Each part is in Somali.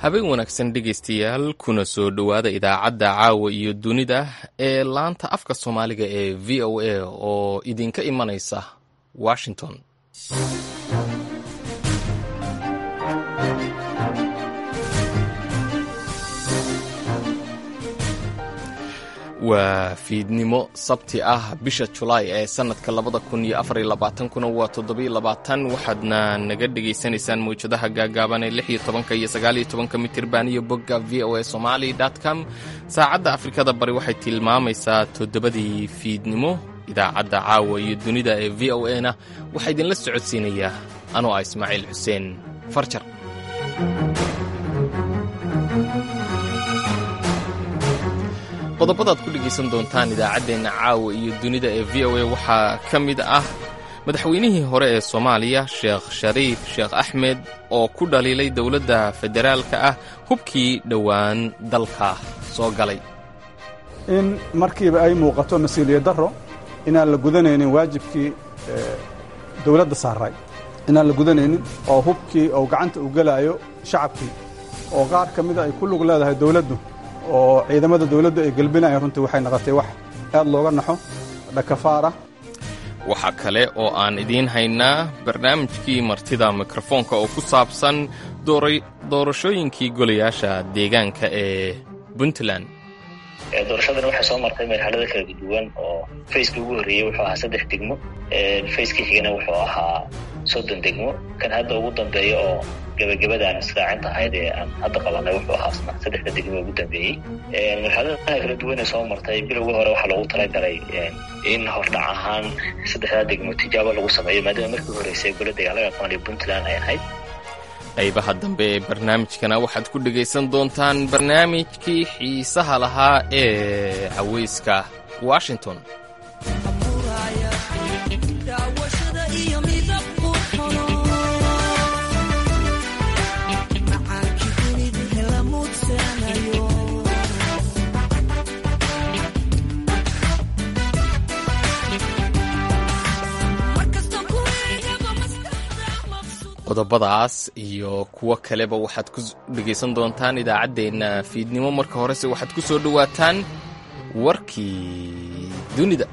habeen wanaagsan dhegaystayaal kuna soo dhowaada idaacadda caawa iyo dunida ee laanta afka soomaaliga ee v o a oo idinka imanaysa washington waa fiidnimo sabti ah bisha julaay ee sanadka labada kun iyo afar iyo labaatankuna waa toddobiyo labaatan waxaadna naga dhegaysanaysaan mawjadaha gaagaaban ee lix iyo tobanka iyo sagaal iyo tobanka mitirban iyo bogga v o a somali com saacadda afrikada bari waxay tilmaamaysaa toddobadii fiidnimo idaacadda caawa iyo dunida ee v o a na waxaa idinla socodsiinayaa anoo ah ismaaciil xuseen farjar qodobadaad ku dhegaysan doontaan idaacaddeenna caawa iyo dunida ee v o a waxaa ka mid ah madaxweynihii hore ee soomaaliya sheekh shariif sheekh axmed oo ku dhaliilay dowladda federaalka ah hubkii dhowaan dalka soo galay in markiiba ay muuqato mas-uuliyad darro inaan la gudanaynin waajibkii dowladda saaray inaan la gudanaynin oo hubkii oo gacanta u gelaayo shacabkii oo qaar ka mida ay ku lug leedahay dowladdu oo ciidamada dawladdu ay gelbinayaan runtii waxay noqotay wax aad looga naxo dhakafaara waxaa kale oo aan idiin haynaa barnaamijkii martida mikrofoonka oo ku saabsan doorashooyinkii golayaasha deegaanka ee puntland doorashadani waxay soo martay marxalada kala duwan oo fayskii ugu horreeyey wuxuu ahaa saddex degmo fayskii xigana wuxuu ahaa soddon degmo kan hadda ugu dambeeya oo gebagabadaan israacinta ahayd ee aan hadda qabanay wuxuu ahaa saddexda degmo ugu dambeeyey marxaladaha kala duwan ee soo martay bilowgii hore waxaa loogu talagalay in hordhac ahaan saddexdaa degmo tijaabo lagu sameeyo maadaama markii horeysay gola dagaalaga aqoonaya puntland ay ahayd qaybaha dambe ee barnaamijkana waxaad ku dhegaysan doontaan barnaamijkii xiisaha lahaa ee cawayska washington qodobadaas iyo kuwo kaleba waxaad ku dhegaysan doontaan idaacaddeenna fiidnimo marka horese waxaad ku soo dhowaataan warkii dunida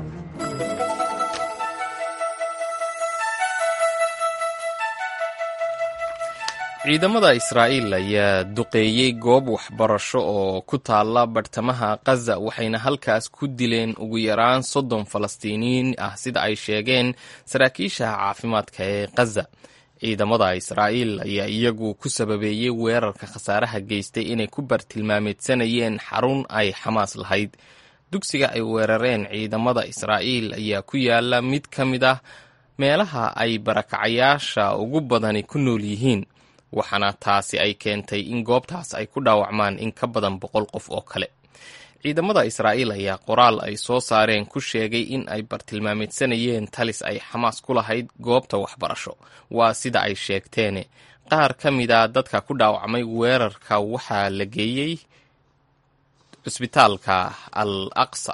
ciidamada israa'iil ayaa duqeeyey goob waxbarasho oo ku taalla bartamaha khaza waxayna halkaas ku dileen ugu yaraan soddon falastiiniyiin ah sida ay sheegeen saraakiisha caafimaadka ee khaza ciidamada israa'iil ayaa iyagu ku sababeeyey weerarka khasaaraha geystay inay ku bartilmaameedsanayeen xarun ay xamaas lahayd dugsiga ay weerareen ciidamada israa'iil ayaa ku yaala mid ka mid ah meelaha ay barakacayaasha ugu badani ku nool yihiin waxaana taasi ay keentay in goobtaas ay ku dhaawacmaan in ka badan boqol qof oo kale ciidamada israa'iil ayaa qoraal ay soo saareen ku sheegay in ay bartilmaameedsanayeen talis ay xamaas ku lahayd goobta waxbarasho waa sida ay sheegteene qaar ka mida dadka ku dhaawacmay weerarka waxaa la geeyey cusbitaalka al aqsa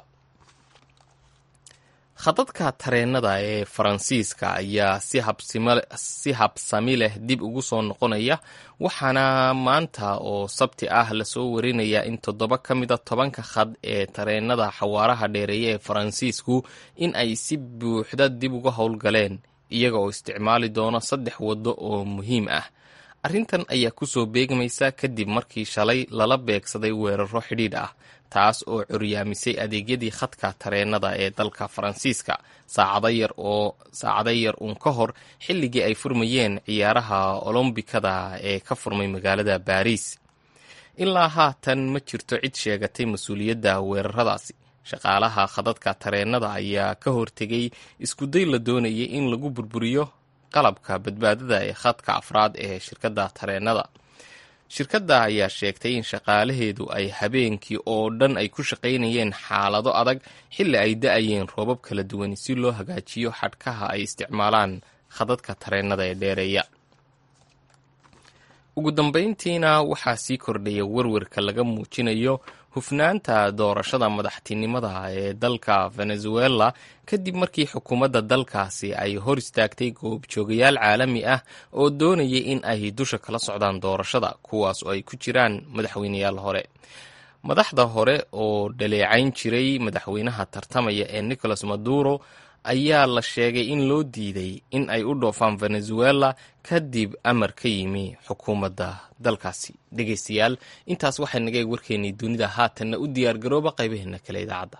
khadadka tareennada ee faransiiska ayaa si habsami leh dib ugu soo noqonaya waxaana maanta oo sabti ah lasoo warinayaa in toddoba ka mida tobanka khad ee tareennada xawaaraha dheereeya ee faransiisku in ay si buuxda dib uga howlgaleen iyaga oo isticmaali doono saddex waddo oo muhiim ah arrintan ayaa kusoo beegmaysa kadib markii shalay lala beegsaday weeraro xidhiidh ah taas oo curyaamisay adeegyadii khadka tareennada ee dalka faransiiska saacado yar oo saacado yar uun ka hor xilligii ay furmayeen ciyaaraha olombikada ee ka furmay magaalada baariis ilaa haatan ma jirto cid sheegatay mas-uuliyadda weeraradaasi shaqaalaha khadadka tareennada ayaa ka hortegay iskuday la doonayay in lagu burburiyo qalabka badbaadada ee khadka afraad ee shirkadda tareennada shirkadda ayaa sheegtay in shaqaalaheedu ay habeenkii oo dhan ay ku shaqaynayeen xaalado adag xilli ay da-ayeen roobab kala duwan si loo hagaajiyo xadhkaha ay isticmaalaan khadadka tareennada ee dheereeya ugu dambayntiina waxaa sii kordhaya werwerka laga muujinayo hufnaanta doorashada madaxtinimada ee dalka venezuela kadib markii xukuumadda dalkaasi ay hor istaagtay goobjoogayaal caalami ah oo doonayay in ay dusha kala socdaan doorashada kuwaas oo ay ku jiraan madaxweyneyaal hore madaxda hore oo dhaleecayn jiray madaxweynaha tartamaya ee nicolas maduro ayaa la sheegay in loo diiday in ay u dhoofaan venezuela kadib amar ka yimi xukuumadda dalkaasi dhegeystayaal intaas waxay naga eeg warkeennii dunida haatanna u diyaargarooba qaybaheena kale idaacadda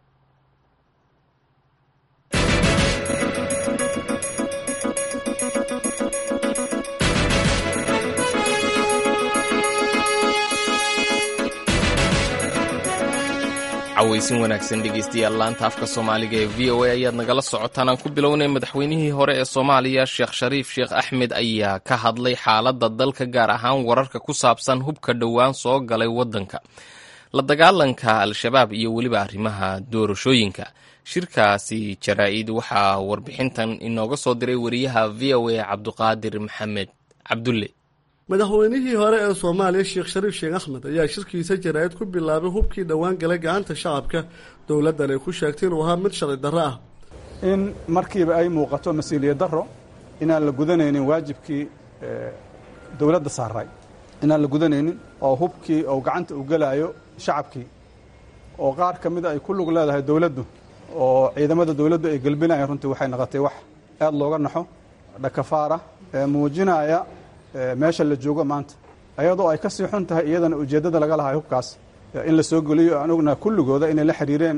cawaysin wanaagsan dhegeystayaal laanta afka soomaaliga ee v o a ayaad nagala socotaan aan ku bilownay madaxweynihii hore ee soomaaliya sheekh shariif sheekh axmed ayaa ka hadlay xaaladda dalka gaar ahaan wararka ku saabsan hubka dhowaan soo galay waddanka la dagaalanka al-shabaab iyo weliba arrimaha doorashooyinka shirkaasi jaraa-id waxaa warbixintan inooga soo diray wariyaha v o a cabduqaadir maxamed cabdulle madaxweynihii hore ee soomaaliya sheekh shariif sheekh axmed ayaa shirkiisa jaraa'id ku bilaabay hubkii dhowaan galay gacanta shacabka dowladdan ay ku sheegtay inuu ahaa mid sharci darro ah in markiiba ay muuqato mas-uuliyad darro inaan la gudanaynin waajibkii dowladda saaray inaan la gudanaynin oo hubkii oo gacanta u gelaayo shacabkii oo qaar ka mida ay ku lug leedahay dowladdu oo ciidamada dowladdu ay gelbinayaan runtii waxay noqotay wax aad looga naxo dhakafaara ee muujinaya meesha la joogo maanta ayadoo ay ka sii xun tahay iyadana ujeeddada laga lahay hubkaas in la soo geliyo aan ognaha kulligooda inay la xiriireen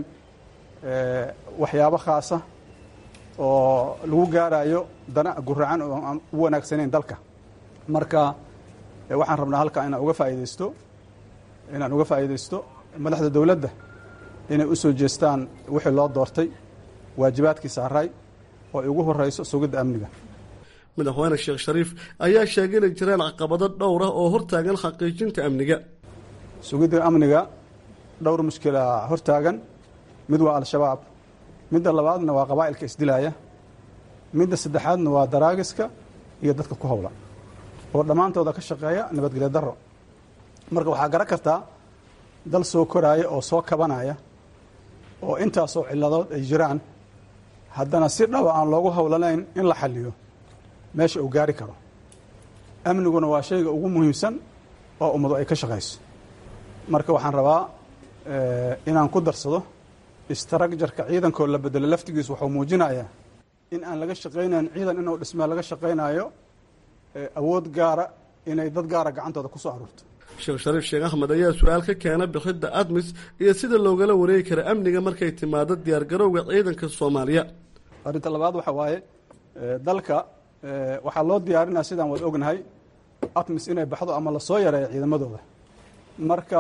waxyaabo khaasa oo lagu gaarayo dana guracan oo aan u wanaagsanayn dalka marka waxaan rabnaa halkaa inaan uga faa'idaysto inaan uga faa'iidaysto madaxda dowladda inay u soo jeestaan wixii loo doortay waajibaadkii saaray oo ay ugu horrayso sugidda amniga madaxweyne sheekh shariif ayaa sheegay inay jiraan caqabado dhowr ah oo hortaagan xaqiijinta amniga sugidda amniga dhowr mushkila hortaagan mid waa al-shabaab midda labaadna waa qabaa'ilka isdilaaya midda saddexaadna waa daraagiska iyo dadka ku howla oo dhammaantooda ka shaqeeya nabadgelyo darro marka waxaa garan kartaa dal soo koraaya oo soo kabanaya oo intaasoo ciladood ay jiraan haddana si dhaba aan loogu howlanayn in la xaliyo meesha uu gaari karo amniguna waa shayga ugu muhiimsan oo ummadu ay ka shaqayso marka waxaan rabaa inaan ku darsado istraakjarka ciidankoo la bedelo laftigiisu wuxuu muujinayaa in aan laga shaqaynayn ciidan inuu dhismaa laga shaqaynayo awood gaara inay dad gaara gacantooda ku soo aruurto sheekh shariif sheekh axmed ayaa su-aal ka keena bixidda admis iyo sida loogala wareegi kara amniga markay timaado diyaargarowga ciidanka soomaaliya arrinta labaad waxaa waaye dalka waxaa loo diyaarinaya sidaan wad ognahay atmis inay baxdo ama lasoo yareeyo ciidamadooda marka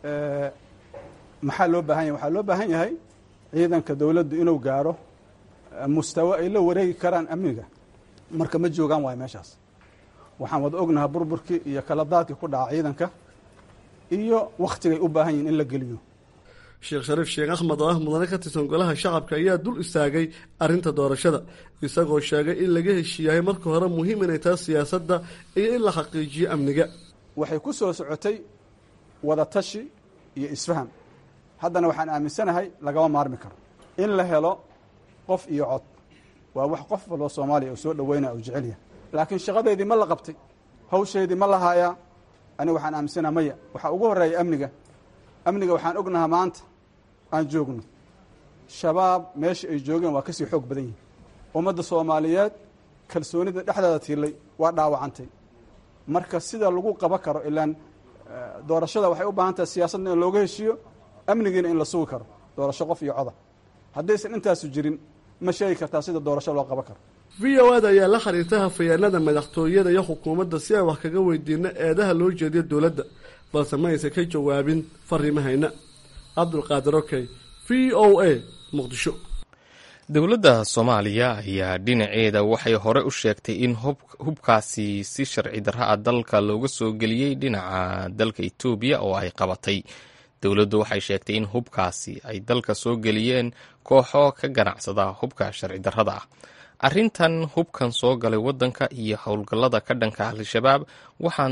maxaa loo baahan yahay waxaa loo baahan yahay ciidanka dowladdu inuu gaaro mustawo ay la wareegi karaan amniga marka ma joogaan waayo meeshaas waxaan wada ognahay burburkii iyo kala daadkii ku dhaca ciidanka iyo wakhtigay u baahan yihin in la geliyo sheekh shariif sheekh axmed oo ah mudane ka tirsan golaha shacabka ayaa dul istaagay arrinta doorashada isagoo sheegay in laga heshiiyahay marka hore muhiim inay tahay siyaasadda iyo in la xaqiijiyo amniga waxay ku soo socotay wada tashi iyo isfaham haddana waxaan aaminsanahay lagama maarmi karo in la helo qof iyo cod waa wax qof walba soomaaliya uu soo dhaweynaya uu jecel yahay laakiin shaqadeydii ma la qabtay hawsheydii ma la haayaa aniga waxaan aaminsanaha maya waxaa ugu horreeya amniga amniga waxaan ognahaa maanta aan joogno shabaab meesha ay joogeen waa kasii xoog badan yihin ummadda soomaaliyeed kalsoonida dhexdeeda tiilay waa dhaawacantay marka sida lagu qaba karo ilaan doorashada waxay u baahan tahay siyaasadna in looga heshiiyo amnigiina in la sugi karo doorasho qof iyo coda haddaysan intaasu jirin ma sheegi kartaa sida doorasho loo qaban karo v o ad ayaa la xiriirta hafayaanada madaxtooyada iyo xukuumadda si aan wax kaga weydiino eedaha loo jeediyo dowladda balse ma aysan ka jawaabin fariimahayna cabdulqaadir okey v o a muqdisho dowladda soomaaliya ayaa dhinaceeda waxay hore u sheegtay in hubkaasi si sharci darra a dalka looga soo geliyey dhinaca dalka etoobiya oo ay qabatay dowladdu waxay sheegtay in hubkaasi ay dalka soo geliyeen kooxo ka ganacsada hubka sharci darrada ah arrintan hubkan soo galay waddanka iyo howlgallada ka dhanka al-shabaab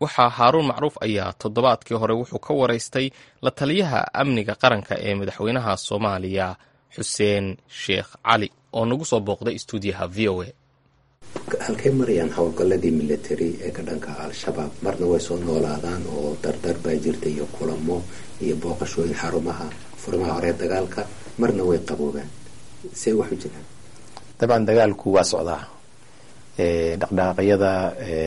waxaa haaruun macruuf ayaa toddobaadkii hore wuxuu ka waraystay la taliyaha amniga qaranka ee madaxweynaha soomaaliya xuseen sheekh cali oo nagu soo booqday stuudiyaha v o a halkay marayaan howlgalladii military ee ka dhanka al-shabaab marna way soo noolaadaan oo dardar baa jirta iyo kulamo iyo booqashooyin xarumaha furimaha hore dagaalka marna way qaboobaan see waxu jiraan dabcan dagaalku waa socdaa dhaqdhaqaaqyada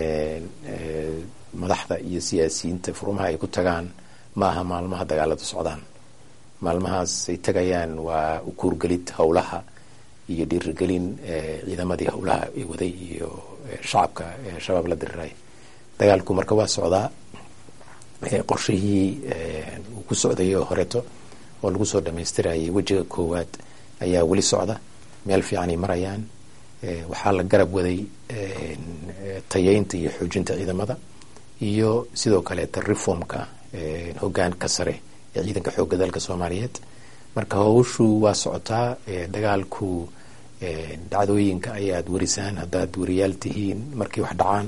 madaxda iyo siyaasiyiinta furumaha ay ku tagaan ma aha maalmaha dagaaladu socdaan maalmahaas ay tagayaan waa ukuurgelid howlaha iyo dhiirigelin ciidamadii howlaha ay waday iyo shacabka shabaab la diriray dagaalku marka waa socdaa qorshihii uu ku socday oo horeeto oo lagu soo dhamaystirayay wejiga koowaad ayaa weli socda meel fiicanay marayaan waxaa la garab waday tayeynta iyo xoojinta ciidamada iyo sidoo kaleeta reformka hogaanka sare ee ciidanka xoogga dalka soomaaliyeed marka howshu waa socotaa dagaalku dhacdooyinka ayaad warisaan haddaad wariyaal tihiin markay wax dhacaan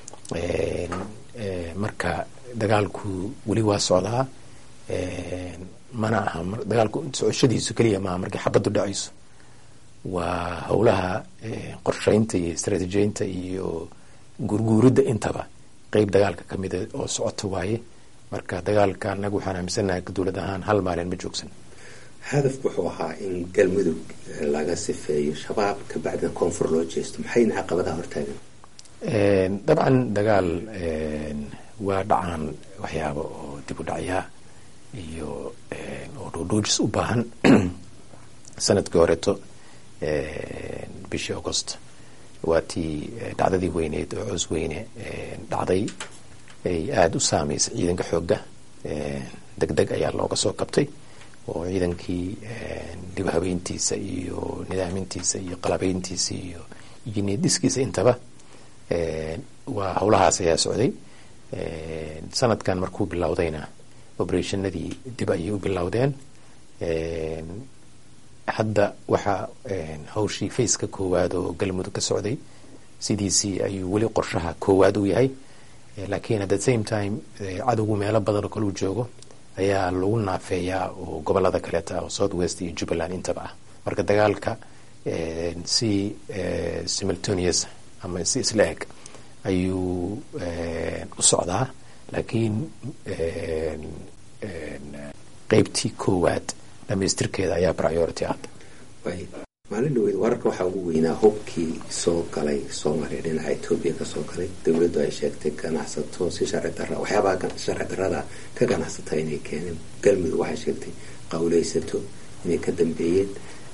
marka dagaalku weli waa socdaa mana aha dagaalku socoshadiisu keliya maaha markay xabaddu dhacayso waa howlaha qorsheynta iyo istraatiijiyeynta iyo gurguuridda intaba qeyb dagaalka ka mida oo socota waaye marka dagaalka anagu waxaan aaminsanahay dowlad ahaan hal maalin ma joogsan hadafku wuxuu ahaa in galmudug laga sifeeyo shabaab kabacdina koonfur loo jeesto maxayna caqabadaha hortaagan dabcan dagaal waa dhacaan waxyaaba oo dib u dhacyaa iyo oo dhoodhoojis u baahan sanadkii horeeto bishii augost waa tii dhacdadii weyneed oo coos weyne dhacday ay aada u saameysay ciidanka xoogga deg deg ayaa looga soo kabtay oo ciidankii dib habeyntiisa iyo nidaamintiisa iyo qalabeyntiisa iyo iyo niyadhiskiisa intaba waa howlahaas ayaa socday sanadkan markuu bilowdayna operationadii dib ayay u bilowdeen hadda waxaa hawshii faceka koowaad oo galmudug ka socday sidiisii ayuu weli qorshaha koowaad u yahay laakiin at the same time cadowgu meelo badan oo kale uu joogo ayaa lagu naafeeyaa oo gobolada kaleeta ah oo south west iyo jubbaland intaba ah marka dagaalka si simultaneous ama si isla eg ayuu u socdaa laakiin qeybtii koowaad dhamaystirkeeda ayaa priority ah maalin dhaweyd wararka waxaa ugu weynaa hubkii soo galay soomaaliya dhinaca etoobiya kasoo galay dowladdu ay sheegtay ganacsato si sharci dara waxyaabaha sharci darada ka ganacsata inay keeneen galmudug waxay sheegtay qawleysato inay ka dambeeyeen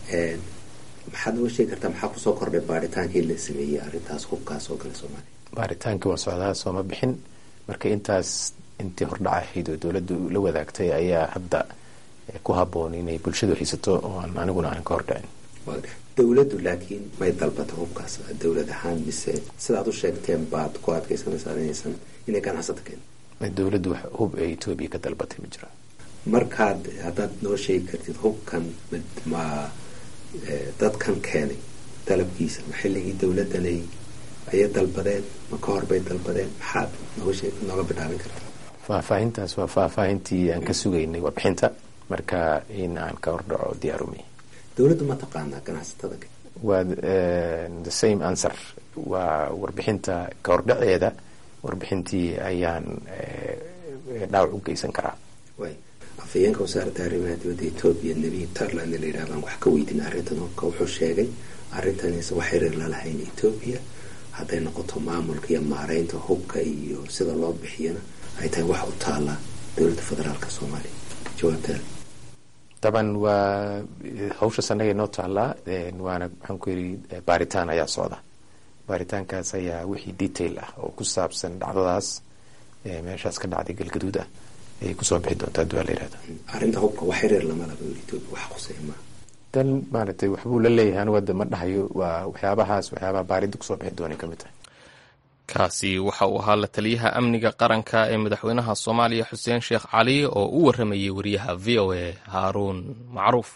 maxaad noo sheegi kartaa maxaa kusoo kordhay baaritaankii la sameeyey arrintaas hubkaa soo galay soomaaliya baaritaankii waa socdaa sooma bixin marka intaas intii hordhac ahayd oo dowladdu la wadaagtay ayaa hadda ku haboon inay bulshadu haysato oo aan aniguna aan ka hordhicin dowladdu laakiin may dalbata hubkaas dowlad ahaan mise sidaad u sheegteen baad ku adkeysanaysaa inaysan inay ganacsato keen dowladdu hub ee etoobiya ka dalbatay ma jira markaad haddaad noo sheegi kartid hubkan ma dadkan keenay dalabkiisa ma xilligii dowladdanay ayay dalbadeen ma ka horbay dalbadeen maxaad nooga sheeg nooga bilaabin kartaa faahfaahintaas waa faahfaahintii aan ka sugaynay warbixinta marka in aan ka hordhaco diyaarumi dowladdu ma taqaanaa ganacsatada waa the same answer waa warbixinta ka hordhaceeda warbixintii ayaan dhaawac u geysan karaa way afhayeenka wasaaradda arrimaha dibadda etoobiya nebiy tarland la yidhahdaan wax ka weydiin arrintan hubka wuxuu sheegay arrintanise wax xiriir lalahayn etoobiya hadday noqoto maamulka iyo maareynta hubka iyo sida loo bixiyana ay tahay wax u taala dowladda federaalka soomaaliya jawaabtaada daban waa hawshaas annaga inoo taallaa waana maxaan ku yidhi baaritaan ayaa socda baaritaankaas ayaa wixii detail ah oo ku saabsan dhacdadaas meeshaas ka dhacday galgaduud ah ayay kusoo bixi doontaa hadii waa la yihahda arrinta hubka wax xiriir lama laba etoobiya wax quseeya maa dan maaragtay waxbuu la leeyahay anigu hadda ma dhahayo waa waxyaabahaas waxyaabaha baaridda kusoo bixi doonay ka mid tahay kaasi waxa uu ahaa la taliyaha amniga qaranka ee madaxweynaha soomaaliya xuseen sheekh cali oo u waramayay wariyaha v o a haaruun macruuf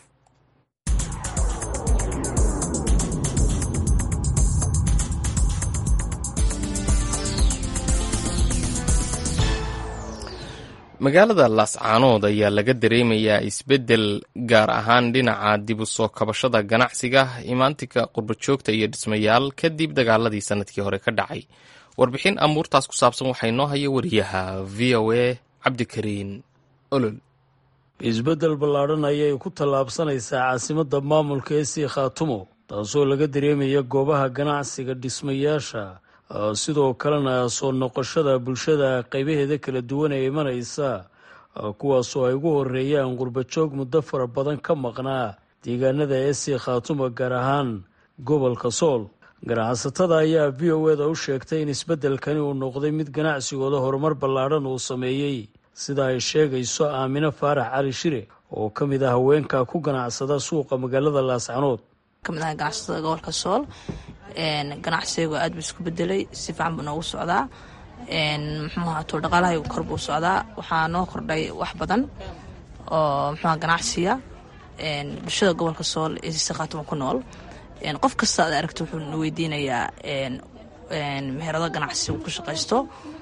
magaalada laascaanood ayaa laga dareemayaa isbeddel gaar ahaan dhinaca dib u soo kabashada ganacsiga imaantinka qurbajoogta iyo dhismayaal kadib dagaaladii sanadkii hore ka dhacay warbixin amuurtaas ku saabsan waxaa inoo haya wariyaha v o a cabdikariin olol isbeddel ballaadhan ayay ku tallaabsanaysaa caasimadda maamulka ee sii khaatumo taasoo laga dareemaya goobaha ganacsiga dhismayaasha sidoo kalena soo noqoshada bulshada qaybaheeda kala duwan ee imanaysa kuwaasoo ay ugu horeeyaan qurbajoog muddo fara badan ka maqnaa deegaanada ee sii khaatumo gaar ahaan gobolka sool ganacsatada ayaa v o eda u sheegtay in isbeddelkani uu noqday mid ganacsigooda horumar ballaadhan uu sameeyey sida ay sheegayso aamino faarax cali shire oo ka mid ah haweenka ku ganacsada suuqa magaalada laascanood kamid ah ganacsatada gobolka sool ganacsigu aad buu isku bedelay si fiican buu noogu socdaa muxuuha tuul dhaqaalahaygu kor buu socdaa waxaa noo kordhay wax badan oo muxuuha ganacsiga bulshada gobolka sool ee si khaatuma ku nool qof kasta aad aragto wuxuu na weydiinayaa meherado ganacsigu ku shaqaysto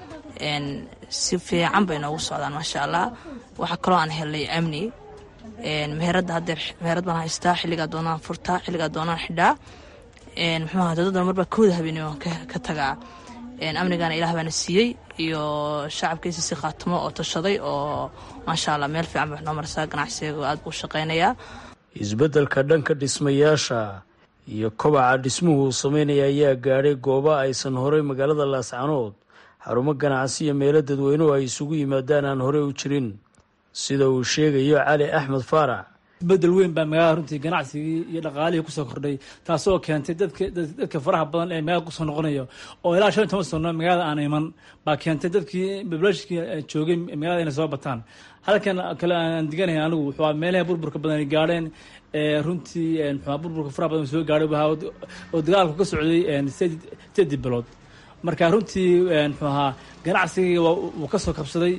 si fiican bay noogu socdaan maasha allah waxaa kaloo aan helnay amni meherada hadeer meherad baan haystaa xilligaa doonaan furtaa xilligaa doonaan xidhaa muxuuha dadadan marbaa kooda habeenimo ka tagaa amnigana ilaah baana siiyey iyo shacabkiisa si khaatumo oo tashaday oo maasha allah meel fiican bay noo marsaa ganacsiga aad buu shaqaynayaa isbeddelka dhanka dhismayaasha iyo kobaca dhismuhu uu sameynaya ayaa gaadhay gooba aysan horey magaalada laascanood xarumo ganacsi iyo meelo dadweynuhu ay isugu yimaadaan aan horey u jirin sida uu sheegayo cali axmed faarax isbedel weyn baa magaalada runtii ganacsigii iyo dhaqaalihii kusoo kordhay taasoo keentay dadka faraha badan ee magaalada kusoo noqonaya oo ilaa shan iyo toban sano magaalada aan iman baa keentay dadkii bablashkii joogay magaalada inay soo bataan halkan kale aan diganahay anigu wuxuu meelaha burburka badan ay gaadheen runtii muxua burburka faraha badan soo gaadhay oo dagaalku ka socday sideedii bilood marka runtii muxuu ahaa ganacsiga wuu kasoo kabsaday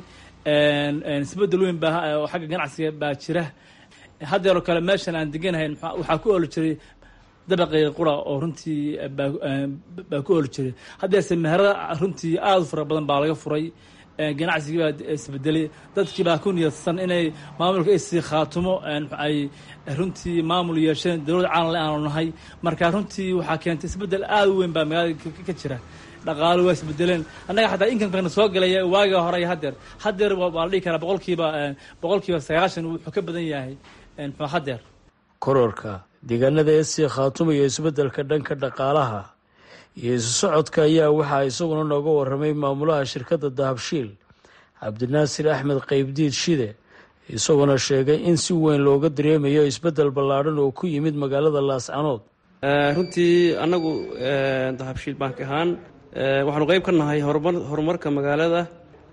isbedel weyn baa xagga ganacsiga baa jira haddeeroo kale meeshan aan deganahay waxaa ku ooli jiray dabaqii qura oo runtii baa ku ooli jiray haddeese meherada runtii aada u fara badan baa laga furay ganacsigii baa isbedelay dadkii baa ku niyadsan inay maamulka isii khaatumo ay runtii maamul yeesheen dowlad caalamle aanu nahay marka runtii waxaa keentay isbedel aada u weyn baa magaalada ka jira dhaqaalo waa isbedeleen annaga xataa inkamkana soo galaya waaga hore iyo haddeer haddeer waa la dhihi karaa boqolkiiba boqolkiiba sagaashan wuxuu ka badan yahay hadeer kororka deegaanada esii khaatuma iyo isbeddelka dhanka dhaqaalaha iyo isu socodka ayaa waxaa isaguna nooga waramay maamulaha shirkadda dahabshiil cabdinaasir axmed qaybdiid shide isaguna sheegay in si weyn looga dareemayo isbeddel ballaadhan oo ku yimid magaalada laascanood runtii annagu dahabshiil bank ahaan waxaanu qeyb ka nahay horumar horumarka magaalada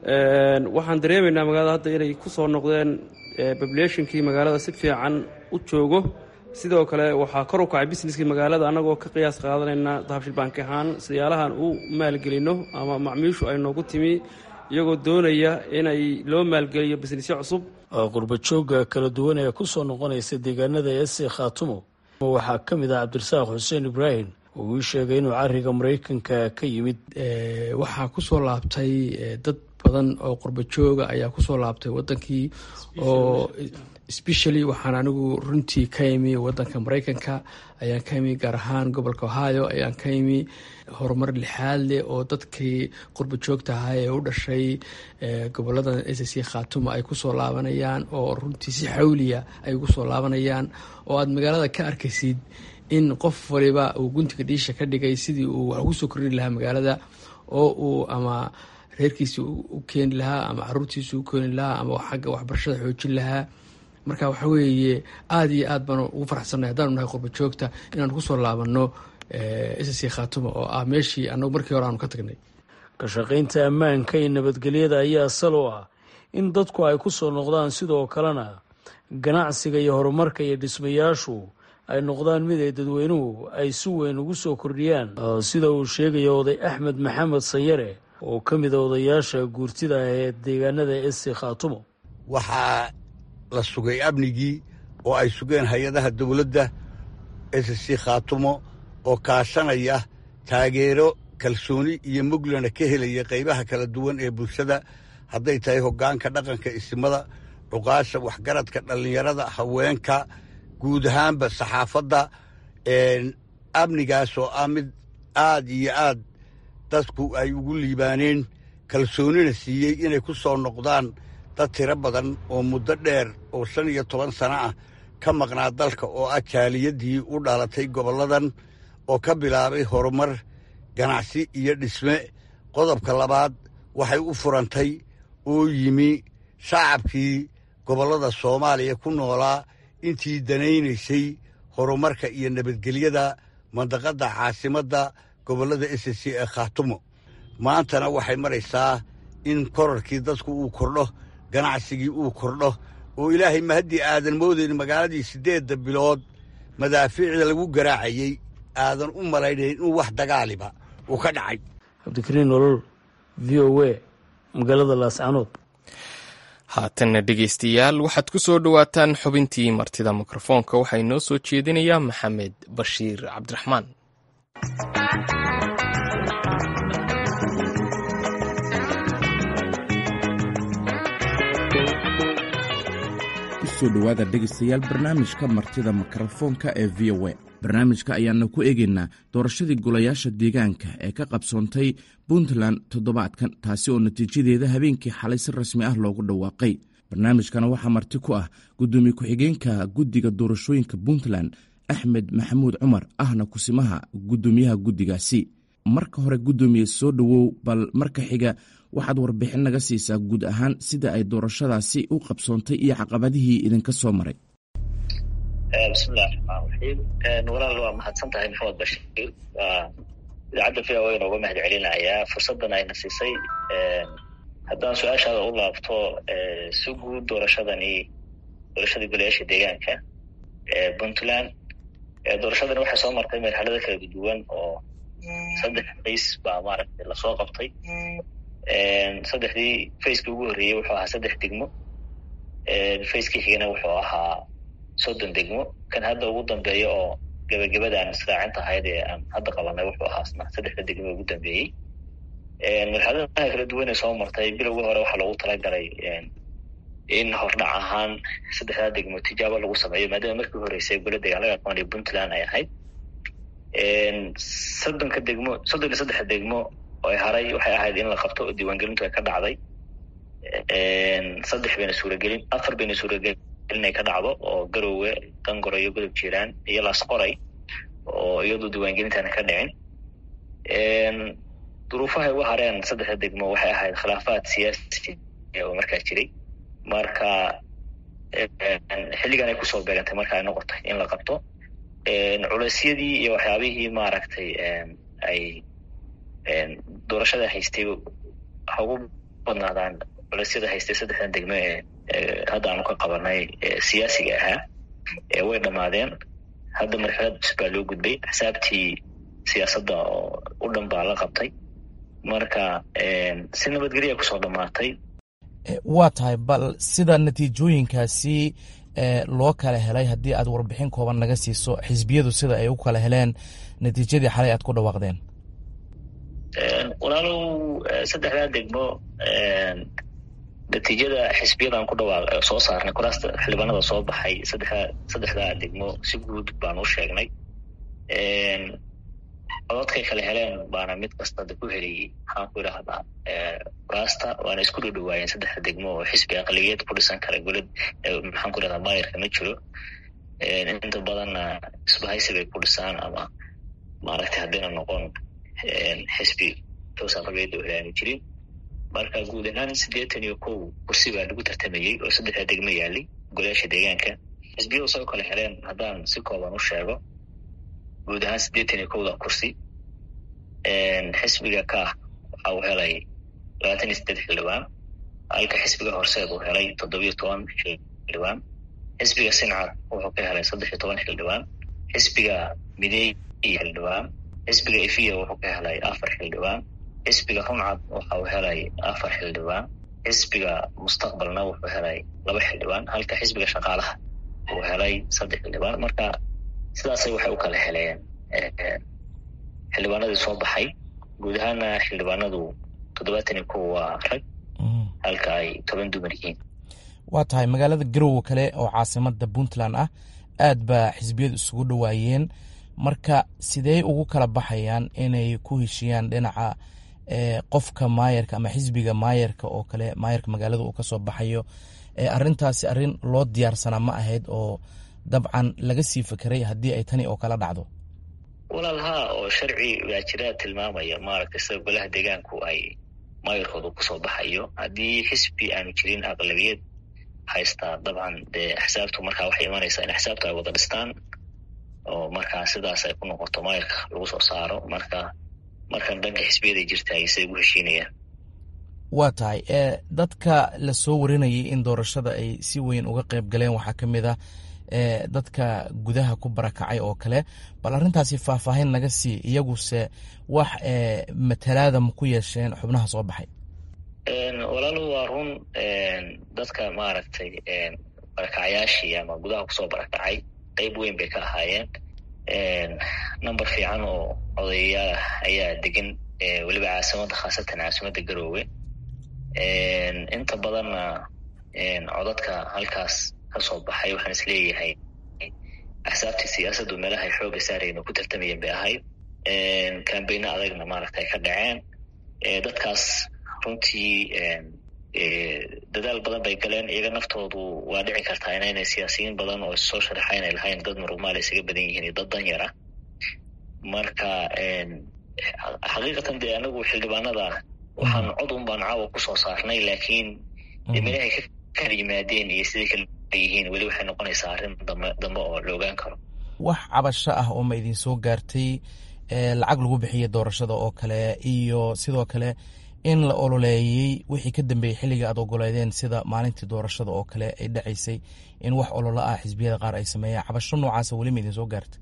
waxaan dareemaynaa magaalada hadda inay ku soo noqdeen populationkii magaalada si fiican u joogo sidoo kale waxaa kor u kacay businesskii magaalada annagoo ka qiyaas qaadanayna dahabshil bank ahaan siyaalahan u maalgelino ama macmiishu ay noogu timi iyagoo doonaya inay loo maalgeliyo businessyo cusub qurbajooga kala duwan ee kusoo noqonaysa deegaanada ese khaatumo waxaa ka mid ah cabdirasaaq xuseen ibraahim uu ii sheegay inuu cariga maraykanka ka yimid waxaa kusoo laabtay dad badan oo qurbajooga ayaa kusoo laabtay wadankii oo specially waxaan anigu runtii ka imi wadanka maraykanka ayaan ka imi gaar ahaan gobolka ohio ayaan ka imi horumar lixaad leh oo dadkii qurbajoogta ahaa ee u dhashay goboladan s c khaatuma ay kusoo laabanayaan oo runtii si xawliya ay ugu soo laabanayaan oo aada magaalada ka arkaysid in qof waliba uu guntiga dhiisha ka dhigay sidii uu wax ugu soo kordhin lahaa magaalada oo uu ama reerkiisi u keeni lahaa ama caruurtiisi u keeni lahaa ama xagga waxbarashada xoojin lahaa marka waxa weeye aada iyo aad baan ugu faraxsanay haddaanu nahay qurba joogta inaan kusoo laabano ssc khaatuma oo ah meeshii anagu markii hore aanu ka tagnay ka shaqaynta ammaanka iyo nabadgelyada ayaa sal u ah in dadku ay ku soo noqdaan sidoo kalena ganacsiga iyo horumarka iyo dhismayaashu ay noqdaan mid ay dadweynuhu ay si weyn ugu soo kordhiyaan sida uu sheegaya oday axmed maxamed sayare oo ka mida odayaasha guurtida ee deegaanada esi khaatumo waxaa la sugay amnigii oo ay sugeen hay-adaha dowladda ssc khaatumo oo kaashanaya taageero kalsooni iyo muglana ka helaya qaybaha kala duwan ee bulshada hadday tahay hoggaanka dhaqanka isimada cuqaasha waxgaradka dhallinyarada haweenka guud ahaanba saxaafadda amnigaas oo ah mid aad iyo aad dadku ay ugu liibaaneen kalsoonina siiyey inay ku soo noqdaan dad tiro badan oo muddo dheer oo shan iyo toban sano ah ka maqnaa dalka oo ah jaaliyadii u dhalatay gobolladan oo ka bilaabay horumar ganacsi iyo dhisme qodobka labaad waxay u furantay oo yimi shacabkii gobollada soomaaliya ku noolaa intii danaynaysay horumarka iyo nabadgelyada mandaqadda caasimadda gobollada s c ee khaatumo maantana waxay maraysaa in korarkii dadku uu kordho ganacsigii uu kordho oo ilaahay ma haddii aadan moodayn magaaladii siddeedda bilood madaafiicda lagu garaacayey aadan u malaynayn inuu wax dagaaliba uu ka dhacay cabdikariin nolol v o a magaalada laascanood haatanna dhegaystayaal waxaad ku soo dhowaataan xubintii martida mikrofoonka waxaa inoo soo jeedinayaa maxamed bashiir cabdiraxmaan kusoo dhowaada dhegaystayaal barnaamijka martida mikrofoonka ee v o a barnaamijka ayaana ku eegaynaa doorashadii golayaasha deegaanka ee ka qabsoontay puntland toddobaadkan taasi oo natiijadeeda habeenkii xalay si rasmi ah loogu dhawaaqay barnaamijkana waxaa marti ku ah gudoomiye ku-xigeenka guddiga doorashooyinka puntland axmed maxamuud cumar ahna kusimaha guddoomiyaha guddigaasi marka hore guddoomiye soo dhowow bal marka xiga waxaad warbixin naga siisaa guud ahaan sida ay doorashadaasi u qabsoontay iyo caqabadihii idinka soo maray bismillahi raxmaan raxiim walaal waa mahadsan tahay maxamed bashiir waa idaacadda v o inooga mahad celinayaa fursaddan ayna siisay haddaan su-aashaada u laabto si guud doorashadani doorashadii golayaasha deegaanka ee puntland doorashadani waxay soo martay marxalado kala duwan oo saddex fays baa maaragtay lasoo qabtay saddexdii facekii ugu horreeyey wuxuu ahaa saddex degmo facekii xigana wuxuu ahaa soddon degmo kan hadda ugu dambeeya oo gebagabadaan israacinta ahayd ee aan hadda qabanay wuxuu ahaasna saddexda degmo ugu dambeeyey marxaladaha kala duwan ee soo martay bilowgii hore waxaa loogu talagalay in hordhac ahaan saddexdaa degmo tijaabo lagu sameeyo maadaama markii horeysay gola dagaalada aqoon ee puntland ay ahayd soddonka degmo soddon iyo saddexa degmo oo haray waxay ahayd in la qabto oo diiwaangelintu ay ka dhacday saddex bayna suuragelin afar bayna suuragelin inay ka dhacdo oo garowe dangoro iyo godob jiiraan iyo laasqoray oo iyadu diiwaangelintaana ka dhicin duruufahay uga hareen saddexda degmo waxay ahayd khilaafaad siyaasi oo markaa jiray marka xilligan ay kusoo beegantay marka ay noqotay in la qabto culeysyadii iyo waxyaabihii maaragtay ay doorashada haystay ha ugu badnaadaan culeysyada haystay saddexdan degmo ee hadda aanu ka qabanay siyaasiga ahaa way dhammaadeen hadda marxalad cusub baa loo gudbay xisaabtii siyaasadda oo u dhan baa la qabtay marka si nabadgelya kusoo dhammaatay waa tahay bal sida natiijooyinkaasi loo kala helay haddii aad warbixin kooban naga siiso xisbiyadu sida ay u kala heleen natiijadii xalay aad ku dhawaaqdeen walaalow saddexdaa degmo natiijada xisbiyadan ku dhawaaq soo saarnay kuraasta xildhibaanada soo baxay saddexda saddexdaa degmo si guud baan u sheegnay cododkay kala heleen baana mid kasta da ku heliyey maxaan ku idhahdaa kuraasta waana isku dhowdhawaayeen saddexda degmo oo xisbi aqliyeed ku dhisan kara golad maxaan ku idhahdaa maayarka ma jiro inta badanna isbahaysi bay ku dhisaan ama maaragtay haddayna noqon xisbi toos aqliyeed oo helaanu jirin marka guud ahaan siddeetan iyo kow kursi baa lagu tartamayey oo saddexda degmo yaalay golayaasha deegaanka xisbiyadu sao kale heleen haddaan si kooban u sheego guud ahaan siddeetan iyo kowda kursi xisbiga ka waxa uu helay labaatan iyo siddeed xildhibaan halka xisbiga horseed uu helay toddobiyo toban xildhibaan xisbiga sincad wuxuu ka helay saddex iyo toban xildhibaan xisbiga mideey iyo xildhibaan xisbiga efiya wuxuu ka helay afar xildhibaan xisbiga runcad waxa uu helay afar xildhibaan xisbiga mustaqbalna wuxuu helay laba xildhibaan halka xisbiga shaqaalaha uu helay saddex xildhibaan marka sidaasay waxay u kala heleen xildhibaanadii soo baxay guud ahaana xildhibaanadu toddobaatan iyo kow waa rag halka ay toban dumar yihiin waa tahay magaalada garowe kale oo caasimada puntland ah aad baa xisbiyadu isugu dhowaayeen marka sidee ugu kala baxayaan inay ku heshiyaan dhinaca qofka maayarka ama xisbiga maayarka oo kale maayarka magaalada uu kasoo baxayo arintaasi arin loo diyaarsanaa ma ahayd oo dabcan laga sii fekeray haddii ay tani oo kala dhacdo walaal haa oo sharci baa jira tilmaamaya maaragtay sida golaha deegaanku ay maayarkooda kusoo baxayo haddii xisbi aanu jirin aqlabiyad haystaa dabcan dee axsaabtu markaa waxay imanaysaa in axsaabtu ay wada dhistaan oo markaa sidaas ay ku noqoto maayarka lagu soo saaro marka markan dhanka xisbiyaday jirtaay say ugu heshiinayaan waa tahay dadka lasoo warinayay in doorashada ay si weyn uga qayb galeen waxaa ka mid ah dadka gudaha ku barakacay oo kale bal arrintaasi faahfaahin naga sii iyaguse wax matalaada ma ku yeesheen xubnaha soo baxay walaalu waa run dadka maaragtay barakacyaashii ama gudaha kusoo barakacay qeyb weyn bay ka ahaayeen number fiican oo odayayaal ah ayaa degan weliba caasimada khaasatan caasimada garoowe inta badanna codadka halkaas kasoo baxay waxaan is leeyahay axsaabtii siyaasaddu meelahay xooga saarayeen oo ku tartamayeen bay ahayd kambeyno adagna maaragta ay ka dhaceen dadkaas runtii dadaal badan bay galeen iyaga naftoodu waa dhici kartaa inaynay siyaasiyiin badan oo soo sharaxa inay lahayn dad murumaala isaga badan yihiin iyo dad danyar ah marka xaqiiqatan dee anagu xildhibaanada waxaan cod un baan caawa kusoo saarnay laakiin meelahay ka kala yimaadeen iyo siday kala yihiin weli waxay noqonaysaa arrin dambe dambe oo la ogaan karo wax cabasho ah oo ma idin soo gaartay lacag lagu bixiya doorashada oo kale iyo sidoo kale in la ololeeyey wixii ka dambeeyey xilliga aad ogoleedeen sida maalintii doorashada oo kale ay dhacaysay in wax ololo ah xisbiyada qaar ay sameeyaan cabasho noocaasa weli ma idin soo gaartay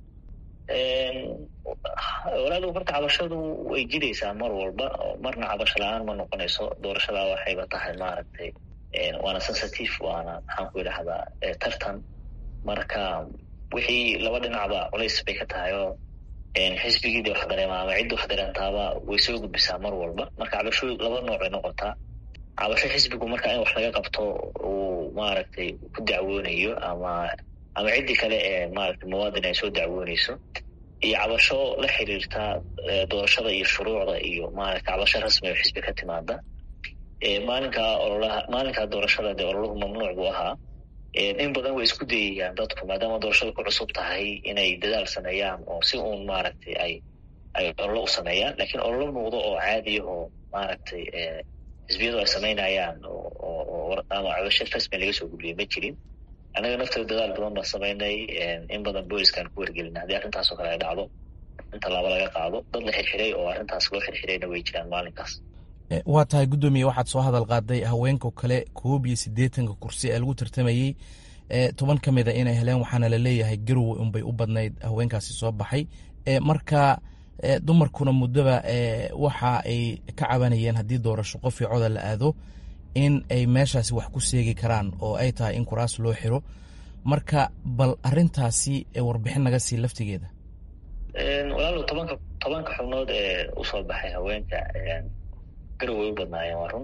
walaalow horta cabashadu way jiraysaa mar walba marna cabasho la-aan ma noqonayso doorashada waxayba tahay maaragtay waana sensitive waana maxaan ku idhahdaa tartan marka wixii laba dhinacba culays bay ka tahay oo xisbigiida wax dareema ama cidda wax dareentaaba way soo gudbisaa mar walba marka cabasho laba nooc bay noqotaa cabasho xisbigu marka in wax laga qabto uu maaragtay ku dacwoonayo ama ama ciddii kale ee maaragtay muwaadin ay soo dacwoonayso iyo cabasho la xiriirta doorashada iyo shuruucda iyo maaragta cabasho rasmi oo xisbi ka timaada maalinkaa ololaha maalinkaa doorashada dee ololahu mamnuuc buu ahaa in badan way isku dayayaan dadku maadaama doorashada ku cusub tahay inay dadaal sameeyaan oo si uun maaragtay ay ay ololo u sameeyaan lakiin ololo muuqdo oo caadiya oo maaragtay xisbiyadu ay samaynayaan ama cabasho rasmi laga soo gudbiyay ma jirin annaga naftooda dadaal badan baan samaynay in badan booliskaan ku wargelina haddii arrintaas oo kale ay dhacdo in tallaabo laga qaado dad la xirxiray oo arrintaas loo xirxirayna way jiraan maalinkaas waa tahay guddoomiye waxaad soo hadal qaaday haweenka kale koob iyo siddeetanka kursi ee lagu tartamayey toban ka mid a inay heleen waxaana la leeyahay garowe unbay u badnayd haweenkaasi soo baxay marka dumarkuna muddoba waxa ay ka cabanayeen haddii doorasho qofii coda la aado in ay meeshaasi wax ku seegi karaan oo ay tahay in kuraas loo xiro marka bal arintaasi warbixin naga sii laftigeeda walaalo tobanka tobanka xubnood ee usoo baxay haweenka garowe way u badnaayeen waa run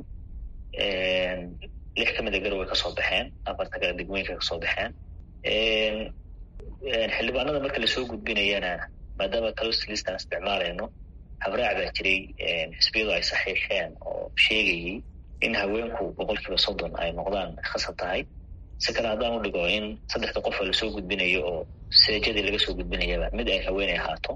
lix ka mid a garowe kasoo baxeen afarta kale degmooyinka kasoo baxeen xildhibaanada marka lasoo gudbinayana maadaama caloslistan isticmaalayno habraac baa jiray xisbiyadu ay saxiixeen oo sheegayey in haweenku boqol kiiba soddon ay noqdaan khasab tahay si kale haddaan u dhigo in saddexda qof oo lasoo gudbinayo oo seejadii laga soo gudbinayaba mid ay haweeney ahaato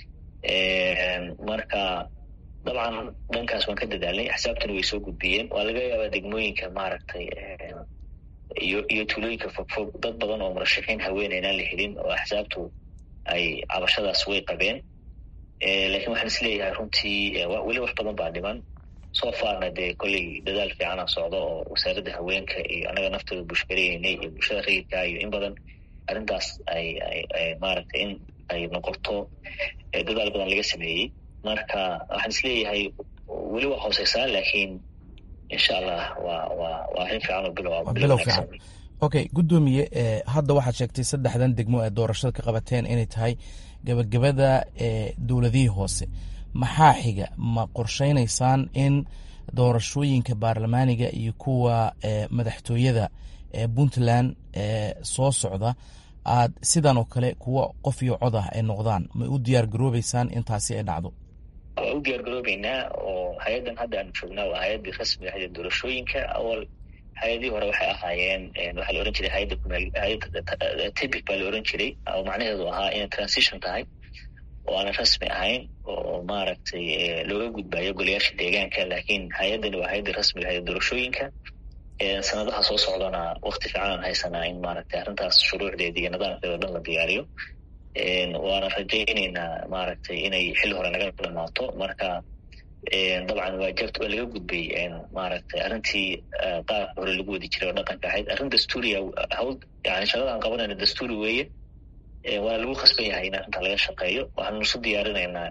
marka dabcan dhankaas waan ka dadaalnay axsaabtuna way soo gudbiyeen waa laga yaabaa degmooyinka maaragtay iyo iyo tuulooyinka fogfog dad badan oo murashaxiin haweeney inaan la helin oo axsaabtu ay cabashadaas way qabeen lakiin waxaan is leeyahay runtii weli wax badan baa dhiman soo faarna dee kolley dadaal fiicana socdo oo wasaaradda haweenka iyo anaga naftooda bushgareynay iyo bulshada rayidka iyo in badan arrintaas ay ay maaragtay in ay noqoto dadaal badan laga sameeyey marka waxaan is leeyahay weli waa hooseysaa laakiin insha allah waa waa waa arrin fiican oo bilow bilow fiican okay guddoomiye hadda waxaad sheegtay saddexdan degmo ee doorashada ka qabateen inay tahay gabagabada dowladihii hoose maxaa xiga ma qorsheynaysaan in doorashooyinka baarlamaaniga iyo kuwa madaxtooyada ee puntland ee soo socda aad sidan oo kale kuwa qof iyo cod ah ay noqdaan ma u diyaar garoobeysaan intaasi ay dhacdo waa u diyaar garoobeynaa oo hay-addan hadda aanu joognaa waa hay-addii rasmiga ahayd ee doorashooyinka awal hay-adihii hore waxay ahaayeen waxaa la ohan jiray hayadda hayadda tibic baa la ohan jiray oo macnaheedu ahaa inay transition tahay oo aanan rasmi ahayn oo maaragtay looga gudbayo golayaasha deegaanka laakiin hay-addani waa hay-addii rasmiga ahayd doorashooyinka sanadaha soo socdana wakti fiican aan haysanaa in maaragtay arrintaas shuruucdeeda iyo nidaamkeeda o dhan la diyaariyo waana rajayneynaa maaragtay inay xilli hore naga dhamaato marka dabcan waa jabta waa laga gudbay maaragtay arrintii qaabka hore lagu wadi jiray oo dhaqanka ahayd arrin dastuuriya hawl yani shaqada aan qabanayna dastuuri weeye waana lagu khasban yahay in arrinta laga shaqeeyo waxaanu isu diyaarinaynaa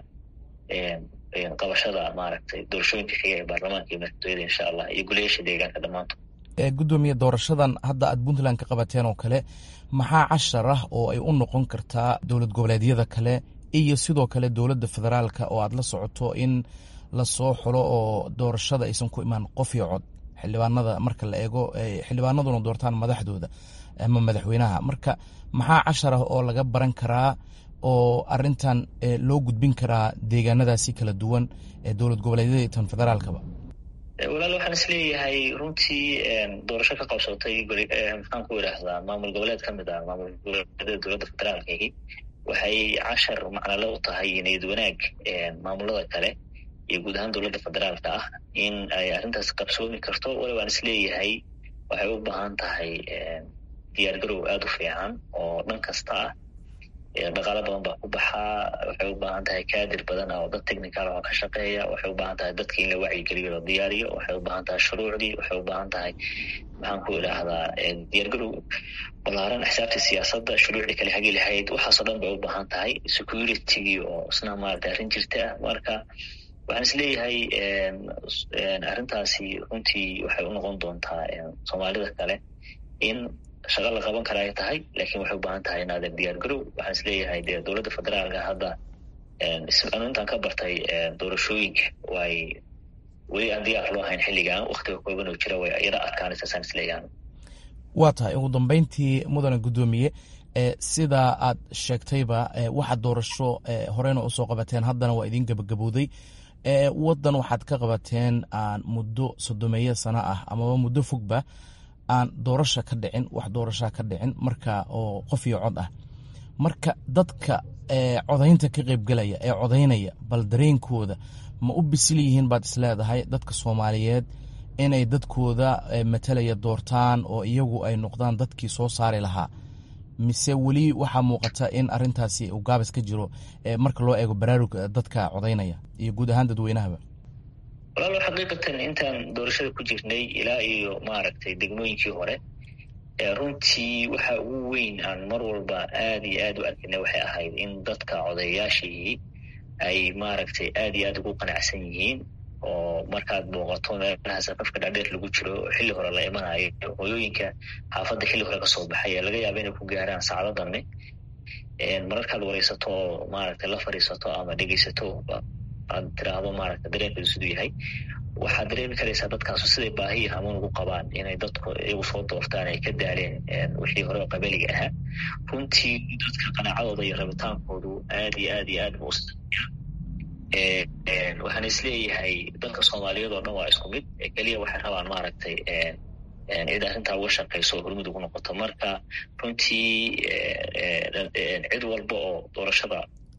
qabashada maaragtay doorashooyinka xiga ee baarlamaanka iyo madaxtooyada insha allah iyo golayaasha deegaanka dhammaantood gudoomiye doorashadan hadda aad puntland ka qabateen oo kale maxaa cashar ah oo ay u noqon kartaa dowlad goboleedyada kale iyo sidoo kale dowladda federaalka oo aad la socoto in lasoo xulo oo doorashada aysan ku imaan qof iyo cod xildhibaanada marka la eego xildhibaanaduna doortaan madaxdooda ama madaxweynaha marka maxaa cashar ah oo laga baran karaa oo arintan loo gudbin karaa deegaanadaasi kala duwan ee dowlad goboleedyada iyo tan federaalkaba walaal waxaan is leeyahay runtii doorasho ka qabsatay maxaan ku idhaahdaa maamul goboleed ka mid ah maamul goboleedyada dowladda federaalkahi waxay cashar macnalo u tahay niyad wanaag maamulada kale iyo guud ahaan dowladda federaalka ah in ay arrintaas qabsoomi karto wali waan is leeyahay waxay u baahan tahay diyaar garow aada u fiican oo dhan kasta ah dhaqaalo badan baa ku baxaa waxay u baahan tahay kaadir badan oo dad technical oo ka shaqeeya waxay u baahan tahay dadka in la wacyigeliyo la diyaariyo waxay u baahan tahay shuruucdii waxay u baahan tahay maxaan ku idhaahdaa diyaargarow balaaran xisaabtii siyaasadda shuruucdii kale hagi lahayd waxaasoo dhan bay u baahan tahay securitygii oo isna maarata arrin jirta ah marka waxaan is leeyahay arrintaasi runtii waxay u noqon doontaa soomaalida kale in shaqa la qaban kara ay tahay laakiin waxay u baahan tahay inaadan diyaar garow waxaan is leeyahay dee dowladda federaalka hadda anu intaan ka bartay doorashooyinka way weli aan diyaar loo hayn xilligan waktiga kooban oo jira way yara adkaanaysa saan is leeyahan waa tahay ugu dambeyntii mudane guddoomiye sidaa aad sheegtayba waxaad doorasho horeyna usoo qabateen haddana waa idin gebagabowday waddan waxaad ka qabateen aan muddo sodomeeyo sano ah amaba muddo fogba aan doorasha ka dhicin wax doorashaa ka dhicin marka oo qof iyo cod ah marka dadka codaynta ka qeybgelaya ee codaynaya bal dareenkooda ma u bisil yihiin baad isleedahay dadka soomaaliyeed inay dadkooda matalaya doortaan oo iyagu ay noqdaan dadkii soo saari lahaa mise weli waxaa muuqata in arintaasi uu gaabis ka jiro marka loo eego baraarug dadka codaynaya iyo guud ahaan dadweynahaba walaalo xaqiiqatan intaan doorashada ku jirnay ilaa iyo maaragtay degmooyinkii hore runtii waxa ugu weyn aan mar walba aada iyo aada u arkina waxay ahayd in dadka codayayaashii ay maaragtay aada iyo aada ugu qanacsan yihiin oo markaad booqato meelaha saqafka dhaadheer lagu jiro xilli hore la imanayo hooyooyinka xaafadda xilli hore kasoo baxay laga yaaba inay ku gaaraan saacdo dambe mararkaad wareysato oo maaragtay la fadhiisato ama dhegeysato aad tiraahdo maaragta dareenkeedu siduu yahay waxaad dareemi karaysaa dadkaasu siday baahi hamuun ugu qabaan inay dadku iyagu soo doortaan ay ka daaleen wixii hore oo qabaliga ahaa runtii dadka qanaacadooda iyo rabitaankoodu aad iyo aad iyo aad buu waxaan isleeyahay dadka soomaaliyeed oo dhan waa isku mid keliya waxay rabaan maaragtay cid arrintaa uga shaqayso oo hormud ugu noqoto marka runtii cid walba oo doorashada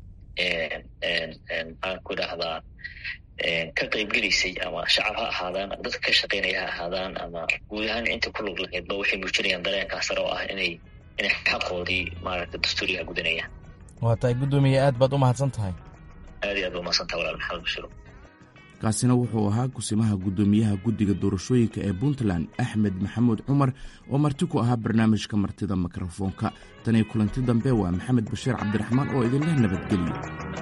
maxaan ku idhaahdaa ka qaybgelaysay ama shacab ha ahaadaan ama dadka ka shaqaynaya ha ahaadaan ama guud ahaan inta ku lug lahaydba waxay muujinayaan dareenkaas sare oo ah inay inay xaqoodii maaragta dastuuriga gudanayaan waa tahay guddoomiye aad baad u mahadsan tahay aad iyo aad ba umahadsantaha walaal maxamed bashiro kaasina wuxuu ahaa kusimaha guddoomiyaha guddiga doorashooyinka ee puntland axmed maxamuud cumar oo marti ku ahaa barnaamijka martida mikrofoonka tan iyo kulanti dambe waa maxamed bashiir cabdiraxmaan oo idinleh nabadgelyo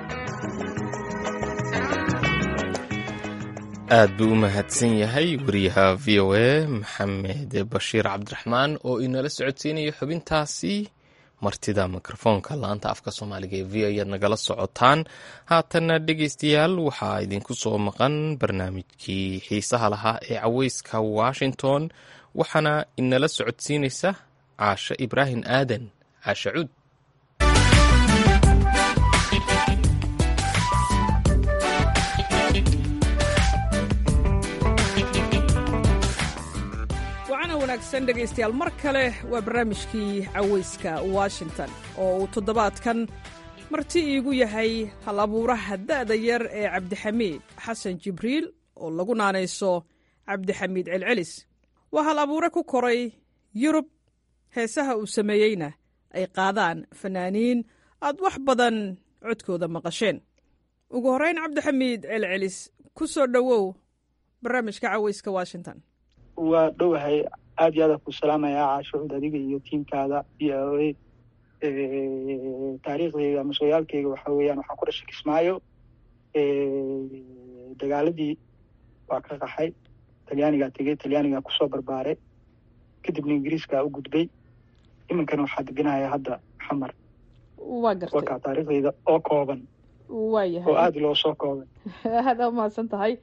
aad buu u mahadsan yahay wariyaha v o a maxamed bashiir cabdiraxmaan oo inala socodsiinaya xubintaasi martida mikrofoonka laanta afka soomaaliga ee v ayaad nagala socotaan haatanna dhegeystayaal waxaa idinku soo maqan barnaamijkii xiisaha lahaa ee caweyska washington waxaana inala socodsiinaysa caashe ibraahim aadan caashe cuud wanaagsan dhegaystayaal mar kale waa barnaamijkii caweyska washington oo uu toddobaadkan marti iigu yahay hal abuuraha da'da yar ee cabdixamiid xasan jibriil oo lagu naanayso cabdixamiid celcelis waa hal abuure ku koray yurub heesaha uu sameeyeyna ay qaadaan fanaaniin aad wax badan codkooda maqasheen ugu horrayn cabdixamiid celcelis ku soo dhowow barnaamijka caweyska washington waa dhowahay aad iyo aada ku salaamayaa caashucud adiga iyo tiimkaada v o a taariikhdeyda ama sooyaalkeyga waxa weeyaan waxaan ku dhashay kismaayo dagaaladii waa ka qaxay talyaanigaa tegey talyaanigaa kusoo barbaaray kadibna ingiriiskaa u gudbay iminkana waxaa deganaya hadda xamar waa gartay wakaa taariikhdeyda oo kooban waayahay oo aada loo soo koobay aada umahadsan tahay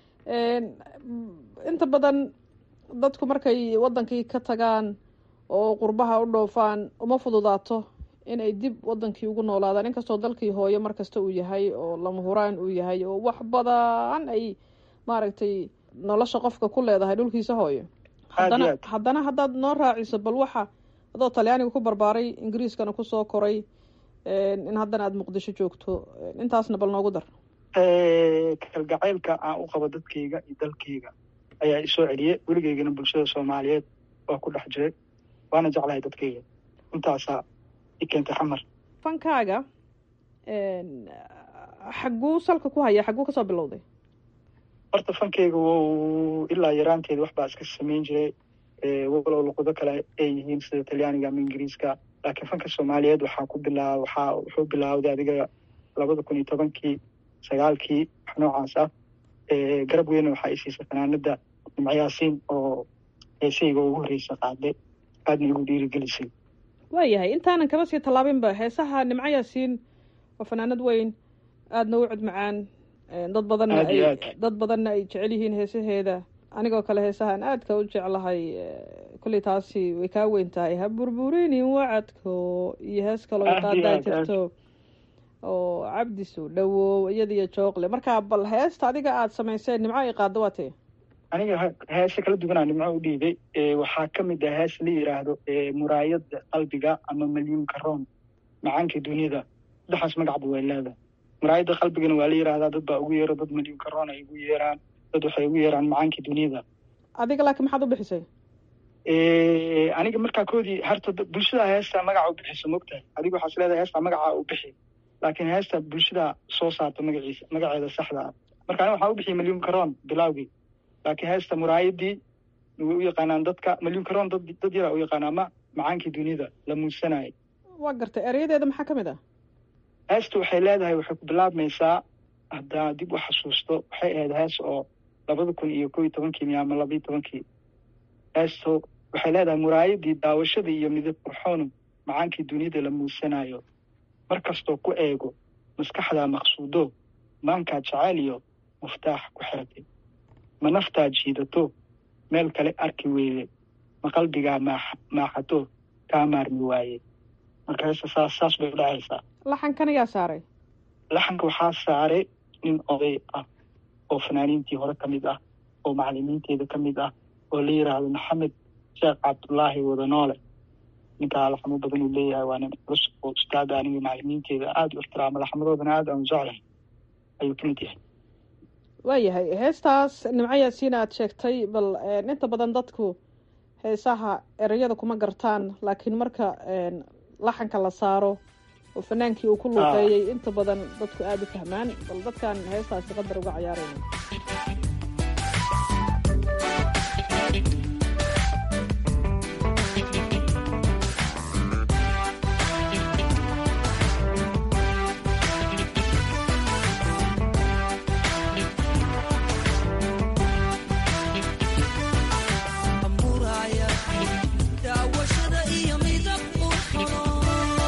inta badan dadku markay waddankii ka tagaan oo qurbaha u dhoofaan uma fududaato inay dib waddankii ugu noolaadaan inkastoo dalkii hooyo markasta uu yahay oo lama huraan uu yahay oo wax badan ay maaragtay nolosha qofka ku leedahay dhulkiisa hooyo haddana haddana haddaad noo raaciso bal waxa adoo talyaaniga ku barbaaray ingiriiskana kusoo koray in haddana aada muqdisho joogto intaasna bal noogu dar kalgacaylka aan u qabo dadkayga iyo dalkayga ayaa isoo celiyey weligeygana bulshada soomaaliyeed waa ku dhex jiray waana jeclahay dadkayga intaasaa i keentay xamar fankaaga xagguu salka ku haya xagguu kasoo bilowday horta fankayga wou ilaa yaraanteeda wax baa iska samayn jiray walow luqado kale ay yihiin sida talyaaniga ama ingiriiska laakiin fanka soomaaliyeed waxaa ku bilaa waxaa wuxuu bilaawday adiga labada kun iyo tobankii sagaalkii wax noocaas ah garab weyna waxaa isiisay fanaanada nimcayaasiin oo heesayga ugu horreysa qaaday aadna igu dhiirigelisay waayahay intaanan kaba sii tallaabinba heesaha nimco yaasiin waa fanaanad weyn aadna u cod macaan dad badanna ay dad badanna ay jecel yihiin heesaheeda anigoo kale heesahaan aadka u jeclahay kolley taasi way kaa weyn tahay ha burburinin wacadko iyo hees kaloo qaadaa jirto oo cabdisu dhawow iyada iyo jooqle markaa bal heesta adiga aada samayseen nimco ay qaado waa tee aniga heese kala duwanaa nimco u dhiibay waxaa ka mid ah hees la yidhaahdo muraayada qalbiga ama malyuunka roon macaanka duniyada saddexaas magacba way leedahay muraayada qalbigana waa la yidhaahdaa dad baa ugu yeero dad malyuunka roon ay ugu yeeraan dad waxay ugu yeeraan macaanka duniyada adiga laakiin maxaad u bixisay aniga markaa koodii harta bulshada heesta magaca u bixiso mogtahay adiga waxaas leedahay heesta magacaa u bixi laakiin heesta bulshada soo saarta magaciisa magaceeda saxda ah marka aniga waxaa u bixiyay malyuunka roon bilaawgii laakiin heesta muraayadii way u yaqaanaan dadka malyuunka roon dad dad yaraa u yaqaana ama macaankii duniyada la muusanayay waa gartay erayadeeda maxaa ka mid ah heesta waxay leedahay waxay ku bilaabmaysaa haddaa dib u xasuusto waxay ahayd hees oo labada kun iyo kow iyo tobankii miya ama labaiyo tobankii heesto waxay leedahay muraayadii daawashada iyo midab qurxoonu macaankii duniyada la muusanayo mar kastoo ku eego maskaxdaa maqsuudo maankaa jacayl iyo muftaax ku xiratay ma naftaa jiidato meel kale arki weyde ma qalbigaa maax maaxato kaa maarmi waaye marka heesta saas saas bay u dhacaysaa laxankan ayaa saaray laxanka waxaa saaray nin oday ah oo fanaaniintii hore ka mid ah oo macalimiinteeda ka mid ah oo la yidhaahdo maxamed sheekh cabdullaahi wadanoole ninkaa laxamo badan uu leeyahay waa nin culus oo ustaada aniga macalimiinteeda aada u ixtiraama laxmadoodana aada aan jeclahay ayuu ka mid yahay waayahay heestaas nimco yaasiin aad sheegtay bal inta badan dadku heesaha ereyada kuma gartaan laakiin marka laxanka la saaro oo fanaankii uu ku luuqeeyey inta badan dadku aada u fahmaan bal dadkan heestaasi qadar uga cayaarayna daawashada iyo midab qurxoon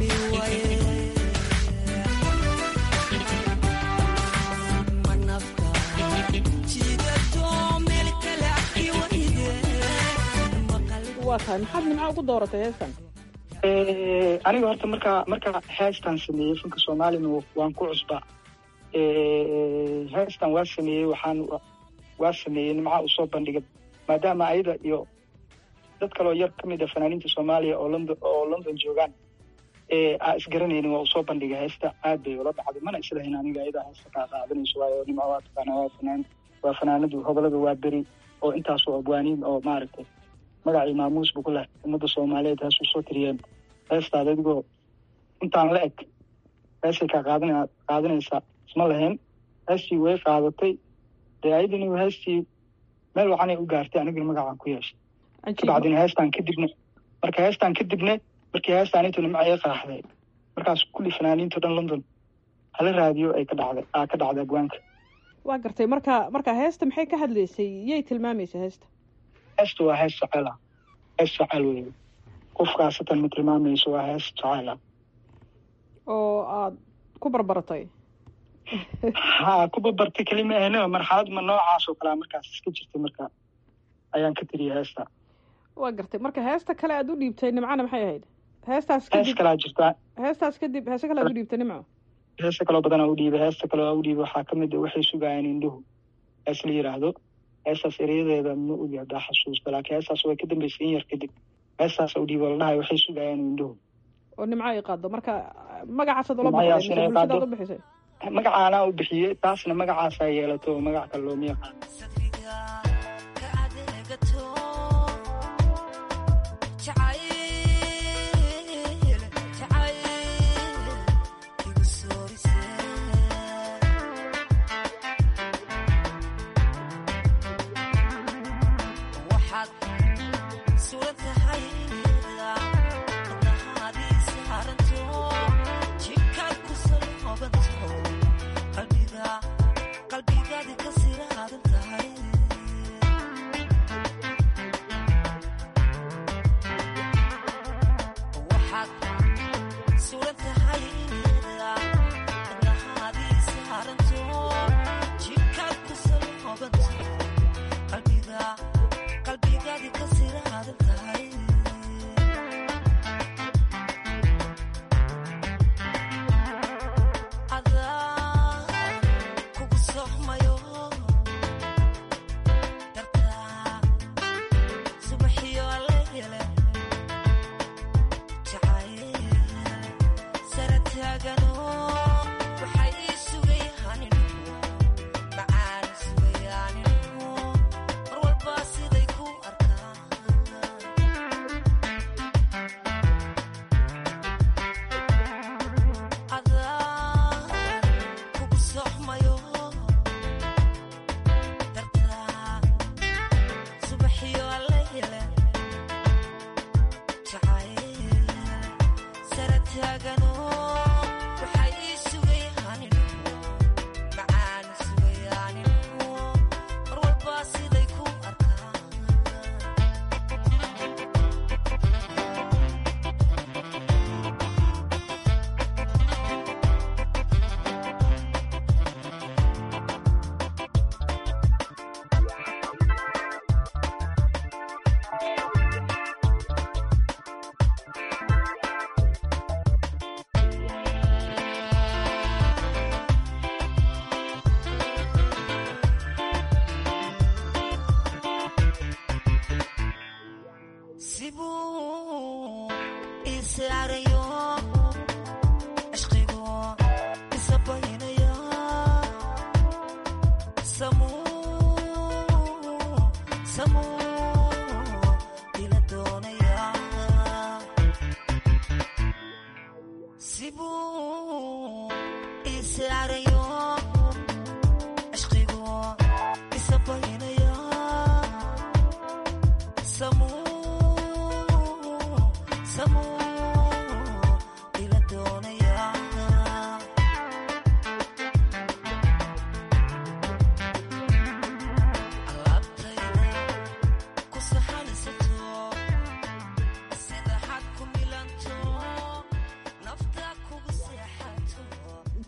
waa tahay maxaad nimco ugu dooratay heestan aniga horta markaa markaa heestan sameeyey fanka soomaalina waan ku cusba heestan waa sameeyey waxaan waa sameeyey nimca u soo bandhigay maadaama ayada iyo dad kaloo yar ka mid a fanaaniinta soomaaliya oo london oo london joogaan aa isgaranaynin waa usoo bandhigay heesta aad bay ula dhacday mana islahayn aniga ayada heesta kaa qaadanayso waayo nimco waa taqaana waa fanaan waa fanaanadu hobolada waa beri oo intaasoo abwaaniin oo maaragtay magacii maamuus bu ku leh ummadda soomaaliyeed heesuu soo tiriyeen heestaada adigoo intaan la eg heesay kaa qaadana qaadanaysaa isma lahayn heestii way qaadatay dee ayadini heestii meel wacanay u gaartay aniguna magacaan ku yeeshay kabacdina heestaan kadibna marka heestaan kadibne markii heestaan intu nimca ii qaraxday markaas kulli fanaaniinto dhan london hala raadiyo ay ka dhacday aa ka dhacday abwaanka waa gartay marka marka heesta maxay ka hadlaysay yay tilmaamaysa heesta heesta waa hees jaceyl ah hees jaceyl wey qof khaasatan ma tilmaamayso waa hees jaceyl ah oo aad ku barbaratay ha ku barbartay kelima ahne marxalad ma noocaas oo kalea markaas iska jirtay marka ayaan ka tiriyay heesta waa gartay marka heesta kale aad u dhiibtay nimcana maxay ahayd heestaas hees kalaa jirta heestaas kadib heese kale aad u dhiibtay nimco heesta kaloo badanaa u dhiibay heesta kaloo u dhiibay waxaa kamid a waxay sugayaan indhuhu hees la yidhaahdo heestaas ereyadeeda ma ogi haddaa xasuusta laakiin heestaas way ka dambeysay in yar kadib heestaas u dhiibo la dhahay waxay sugayaan indhuhu oo nimco ay qaado marka magacaasaad ula baxday mise bulshadaad u bixisay magacaanaa u bixiyey taasna magacaasaa yeelato oo magac kale looma yaqaano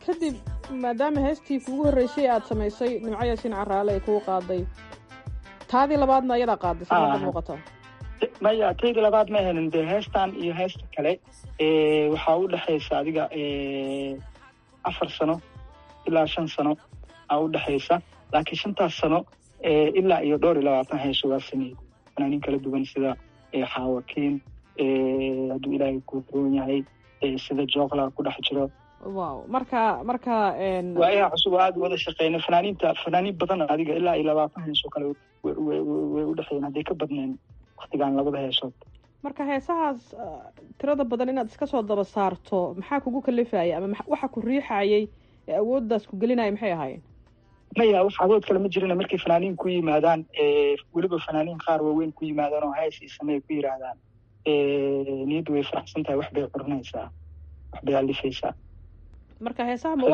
kadib maadaama heestii kuugu horreysay aad samaysay nimco yaasiin caraale ay kuu qaaday taadii labaadna ayadaa qaaday si hadda muuqato maya tayda labaad ma helin dee heestan iyo heesta kale waxaa u dhexaysa adiga afar sano ilaa shan sano aa u dhexaysa laakiin shantaas sano ilaa iyo dhowr iyo labaatan heeso waa sameeyey fanaaniin kala duwan sida xaawakiin hadduu ilaahay ku roon yahay sida jookla ku dhex jiro wow marka marka waa inaa cusub oo aada wada shaqeyna fanaaniinta fanaaniin badan adiga ilaa iyo labaatan heesoo kale way u dhexeeyeen hadday ka badneen waktigaan labada heesood marka heesahaas tirada badan inaad iska soo daba saarto maxaa kugu kalifaya ama waxa ku riixayay ee awooddaas ku gelinaya maxay ahaayeen maya wax awood kale ma jirina markay fanaaniin ku yimaadaan weliba fanaaniin qaar waaweyn ku yimaadaan oo hees ii samey ku yidhaahdaan niyaddu way faraxsan tahay wax bay curinaysaa wax bay alifaysaa marka heesaha ma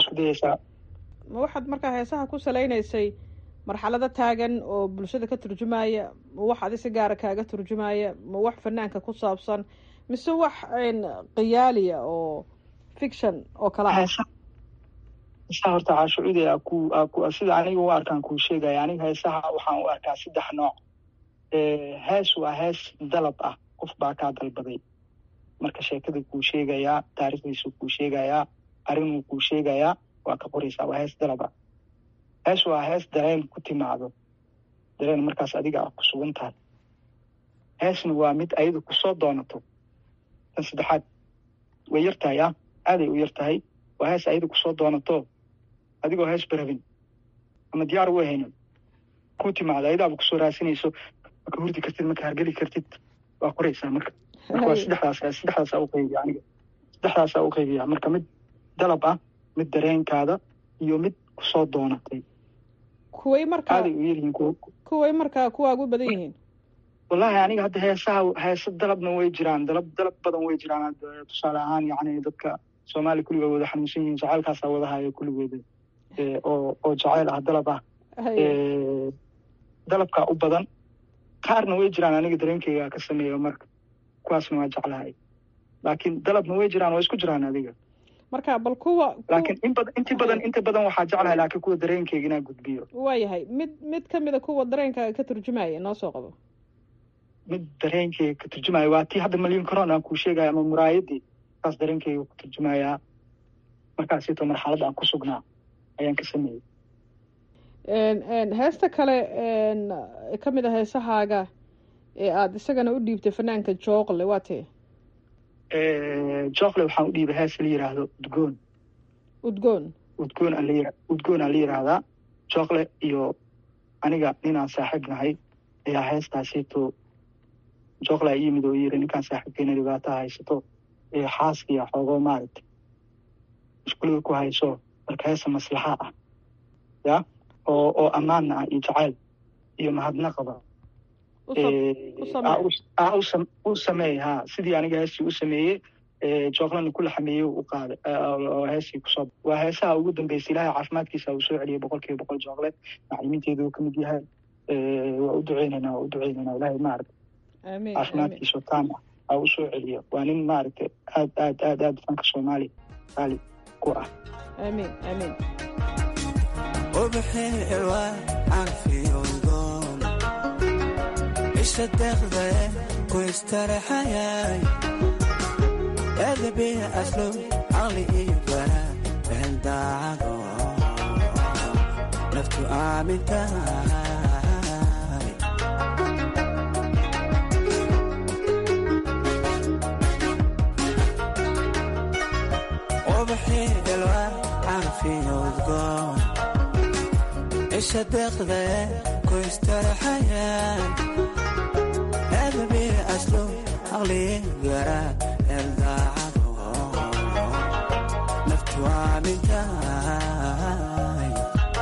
ma waxaad markaa heesaha ku salaynaysay marxalado taagan oo bulshada ka turjumaya ma wax adi si gaara kaaga turjumaya ma wax fanaanka ku saabsan mise wax khiyaaliya oo fiction oo kala ah heesaha horta caashucude a ku a ku sida aniga u arkaan kuu sheegaya aniga heesaha waxaan u arkaa saddex nooc hees waa hees dalab ah qof baa kaa dalbaday marka sheekada kuu sheegayaa taariikhdiisu kuu sheegayaa arrinuu kuu sheegayaa waa ka qoraysaa waa hees dalab ah hees waa hees dareen ku timaado dareen markaas adiga ah ku sugan tahay heesna waa mid ayada kusoo doonato tan saddexaad way yar tahay ah aaday u yar tahay waa hees ayada kusoo doonato adigoo hees barabin ama diyaar u ahaynin ku timaado ayadaaba kusoo raasinayso maka hurdi kartid maka hargeli kartid waa qoraysaa marka marka waa saddexdaas saddexdaasaa u qaybiya aniga saddexdaasaa u qaybiya marka mid dalab ah mid dareenkaada iyo mid kusoo doonatay kuway markaa aaday u yaryihiin kuwa kuway markaa kuwaa ugu badan yihiin wallahi aniga hadda heesaha heesa dalabna way jiraan dalab dalab badan way jiraan hadda tusaale ahaan yacni dadka soomaaliya kulligood wada xanuunsan yihiin jacaylkaasaa wada haya kulligooda oo oo jacayl ah dalab ah dalabkaa u badan qaarna way jiraan aniga dareenkeyga ka sameeya marka kuwaasna waa jeclahay laakiin dalabna way jiraan waa isku jiraan adiga marka bal kuwa laakiin in badan inti badan inta badan waxaa jeclahay laakiin kuwa dareenkeyga inaa gudbiyo waayahay mid mid kamida kuwa dareenkaaga ka turjumaya noo soo qabo mid dareenkeyga ka turjumaya waa tii hadda malyan coron aan kuu sheegaya ama muraayadii saas dareenkeyga ku turjumaya markaasito marxalad aan ku sugnaa ayaan ka sameeyey heesta kale ka mid a heesahaaga ee aada isagana u dhiibtay fanaanka jookle waa tee jookle waxaan u dhiibay hees la yidhaahdo udgoon udgoon udgoon aan la udgoon aan la yidhaahdaa jookle iyo aniga ninaan saaxiib nahay ayaa heestaasito jookle a yimid oo yiri ninkaan saaxiibkeena dhibaato haysato xaaskiya xoogoo maaragtay iskuulada ku hayso marka heesa maslaxa ah ya oo oo ammaanna ah iyo jacayl iyo mahadnaqaba u sameey ha sidii aniga heestii u sameeyey jooklana kula xameeyey u qaaday oo heestii kusoo waa heesaha ugu dambeysay ilaahay caafimaadkiisa uu soo celiyay boqol kiiba boqol jookle maclimiinteedu ka mid yahay waa u duceynaynaa waa u duceynaynaa ilaahay maaragta caafimaadkiisa taam ah aa u soo celiyo waa nin maaragtay aad aad aad aad fanka soomaaliya qaali ku ah amiin amiin وبحلوة عارفي وضون عيش الدغدة ويستريح حياي هذا بيه أسلوب عقلي إيبرا عند عقو نفتو آمن تاي وبحلوة عارفي وضون عيش الدغدة كويسترحيا هذا بي أسلوب عقلي قرا الداعب نفتوى من تاي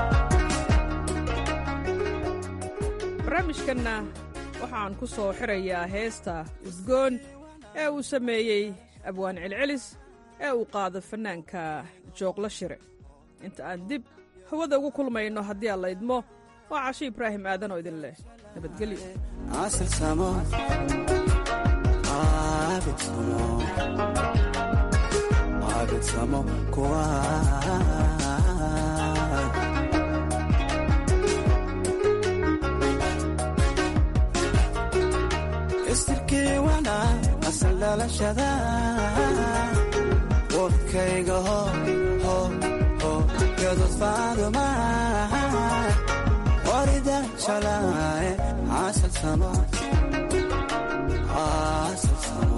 barnaamijkanna waxaan ku soo xirayaa heesta udgoon ee uu sameeyey abwaan celcelis ee uu qaado fannaanka joogla shire inta aan dib hawada ugu kulmayno haddii aan laydmo waa casho ibraahim aadan oo idin leh nabadgelyo عسل سمو عابد سمو abedsamo kuwa istirkii wana asal dhalashada wadkayga ho ho ho gadud faaduma orida shalaaye asal samo asal samo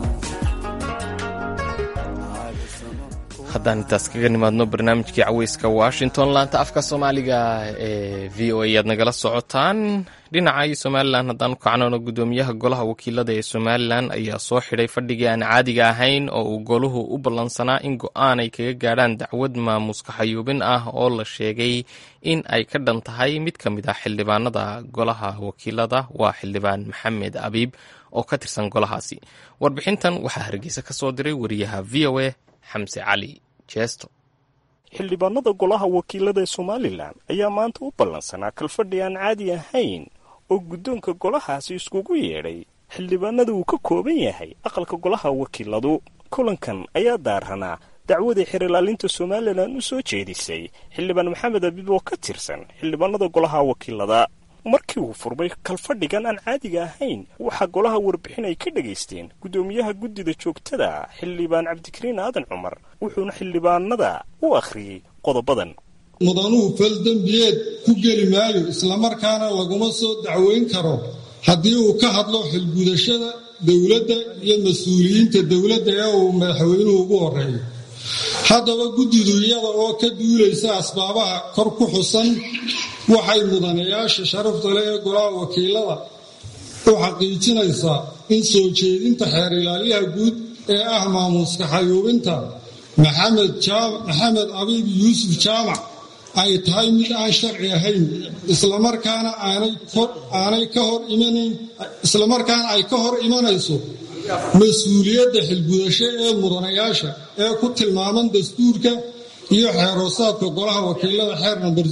haddaan intaas kaga nimaadno barnaamijkii caweyska washington laanta afka soomaaliga ee v o a aad nagala socotaan dhinaca somalilan haddaan kacnoono gudoomiyaha golaha wakiilada ee somalilan ayaa soo xidhay fadhigii aan caadiga ahayn oo uu goluhu u ballansanaa in go-aan ay kaga gaadhaan dacwad maamuska xayuubin ah oo la sheegay in ay ka dhan tahay mid ka mid ah xildhibaanada golaha wakiilada waa xildhibaan maxamed abiib oo ka tirsan golahaasi warbixintan waxaa hargeysa ka soo diray wariyaha v o a xamse cali jeesto xildhibaanada golaha wakiilada ee somalilan ayaa maanta u ballansanaa kalfadhi aan caadi ahayn oo guddoonka golahaasi iskugu yeedhay xildhibaanada uu ka kooban yahay aqalka golaha wakiiladu kulankan ayaa daaranaa dacwadii xerilaalinta somalilan u soo jeedisay xildhibaan maxamed abiib oo ka tirsan xildhibaanada golaha wakiilada markii uu furmay kalfadhigan aan caadiga ahayn waxaa golaha warbixin ay ka dhegaysteen guddoomiyaha guddida joogtada xildhibaan cabdikariin aadan cumar wuxuuna xildhibaanada u akhriyey qodobadan mudanuhu fal dembiyeed ku geli maayo islamarkaana laguma soo dacweyn karo haddii uu ka hadlo xilgudashada dowladda iyo mas-uuliyiinta dowladda ee uu madaxweynuhu ugu horeeyo haddaba guddidu iyada oo ka duulaysa asbaabaha kor ku xusan waxay mudanayaasha sharafta leh ee golaha wakiilada u xaqiijinaysaa in soo jeedinta xeer ilaaliyaha guud ee ah maamuuska xayuubinta maxamed abiib yuusuf jaamac ay tahay mid aan sharci ahayn islamarkaana aanay ka hor imanayn islamarkaana ay ka hor imanayso mas-uuliyadda xilgudasho ee mudanayaasha ee ku tilmaaman dastuurka iyo xeeroosaadka golaha wakiilada xeer namber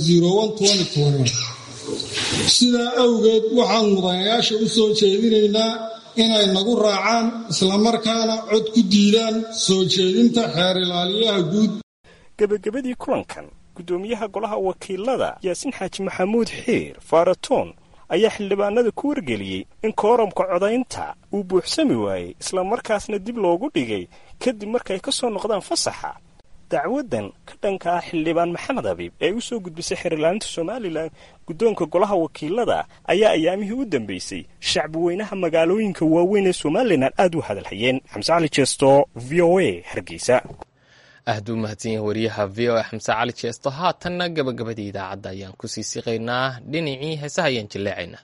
sidaa awgeed waxaan mudanayaasha u soo jeedinaynaa inay nagu raacaan islamarkaana cod ku diidaan soo jeedinta xeer ilaaliyaha guud gebagabadii kulankan guddoomiyaha golaha wakiilada yaasiin xaaji maxamuud xiir faaratoon ayaa xildhibaanada ku wargeliyey in kooramka codaynta uu buuxsami waayey islamarkaasna dib loogu dhigay kadib markay ka soo noqdaan fasaxa dacwadan ka dhanka ah xildhibaan maxamed abiib ee u soo gudbisay xerilaalinta somalilan guddoonka golaha wakiilada ayaa ayaamihii u dambeysay shacbi weynaha magaalooyinka waaweyn ee somalilan aad u hadalhayeen xamse cali jeesto v o a hargeysa aad u mahadsan yahay wariyaha v o a xamse cali jeesto haatanna gabagabadii idaacadda ayaan kusii siqaynaa dhinacii heesaha ayaan jilleecaynaa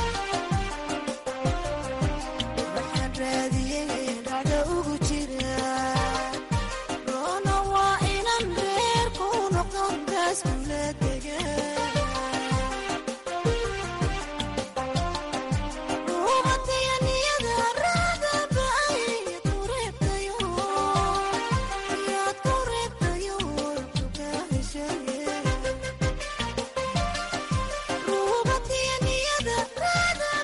waxaan raadiyey dhacdo ugu jira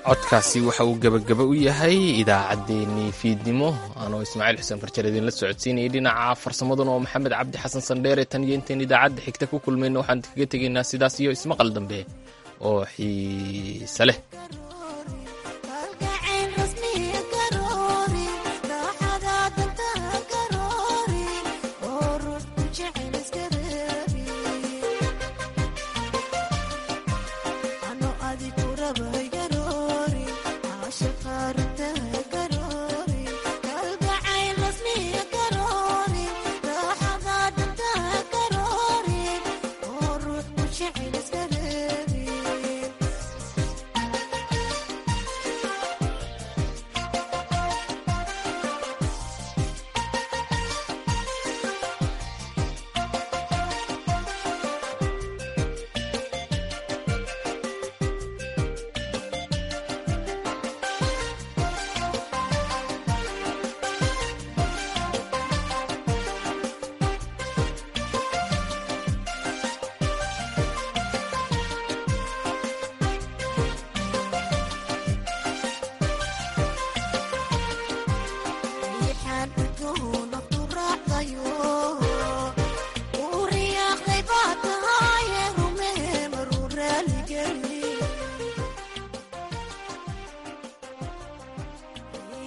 codkaasi waxa uu gebagaba u yahay idaacaddeenii fiidnimo anoo ismaaciil xuseen farjar idinla socodsiinayay dhinaca farsamaduna oo maxamed cabdi xasan sandheere tan iyo intayn idaacadda xigta ku kulmayno waxaan kaga tegaynaa sidaas iyo ismaqal dambe oo xiise leh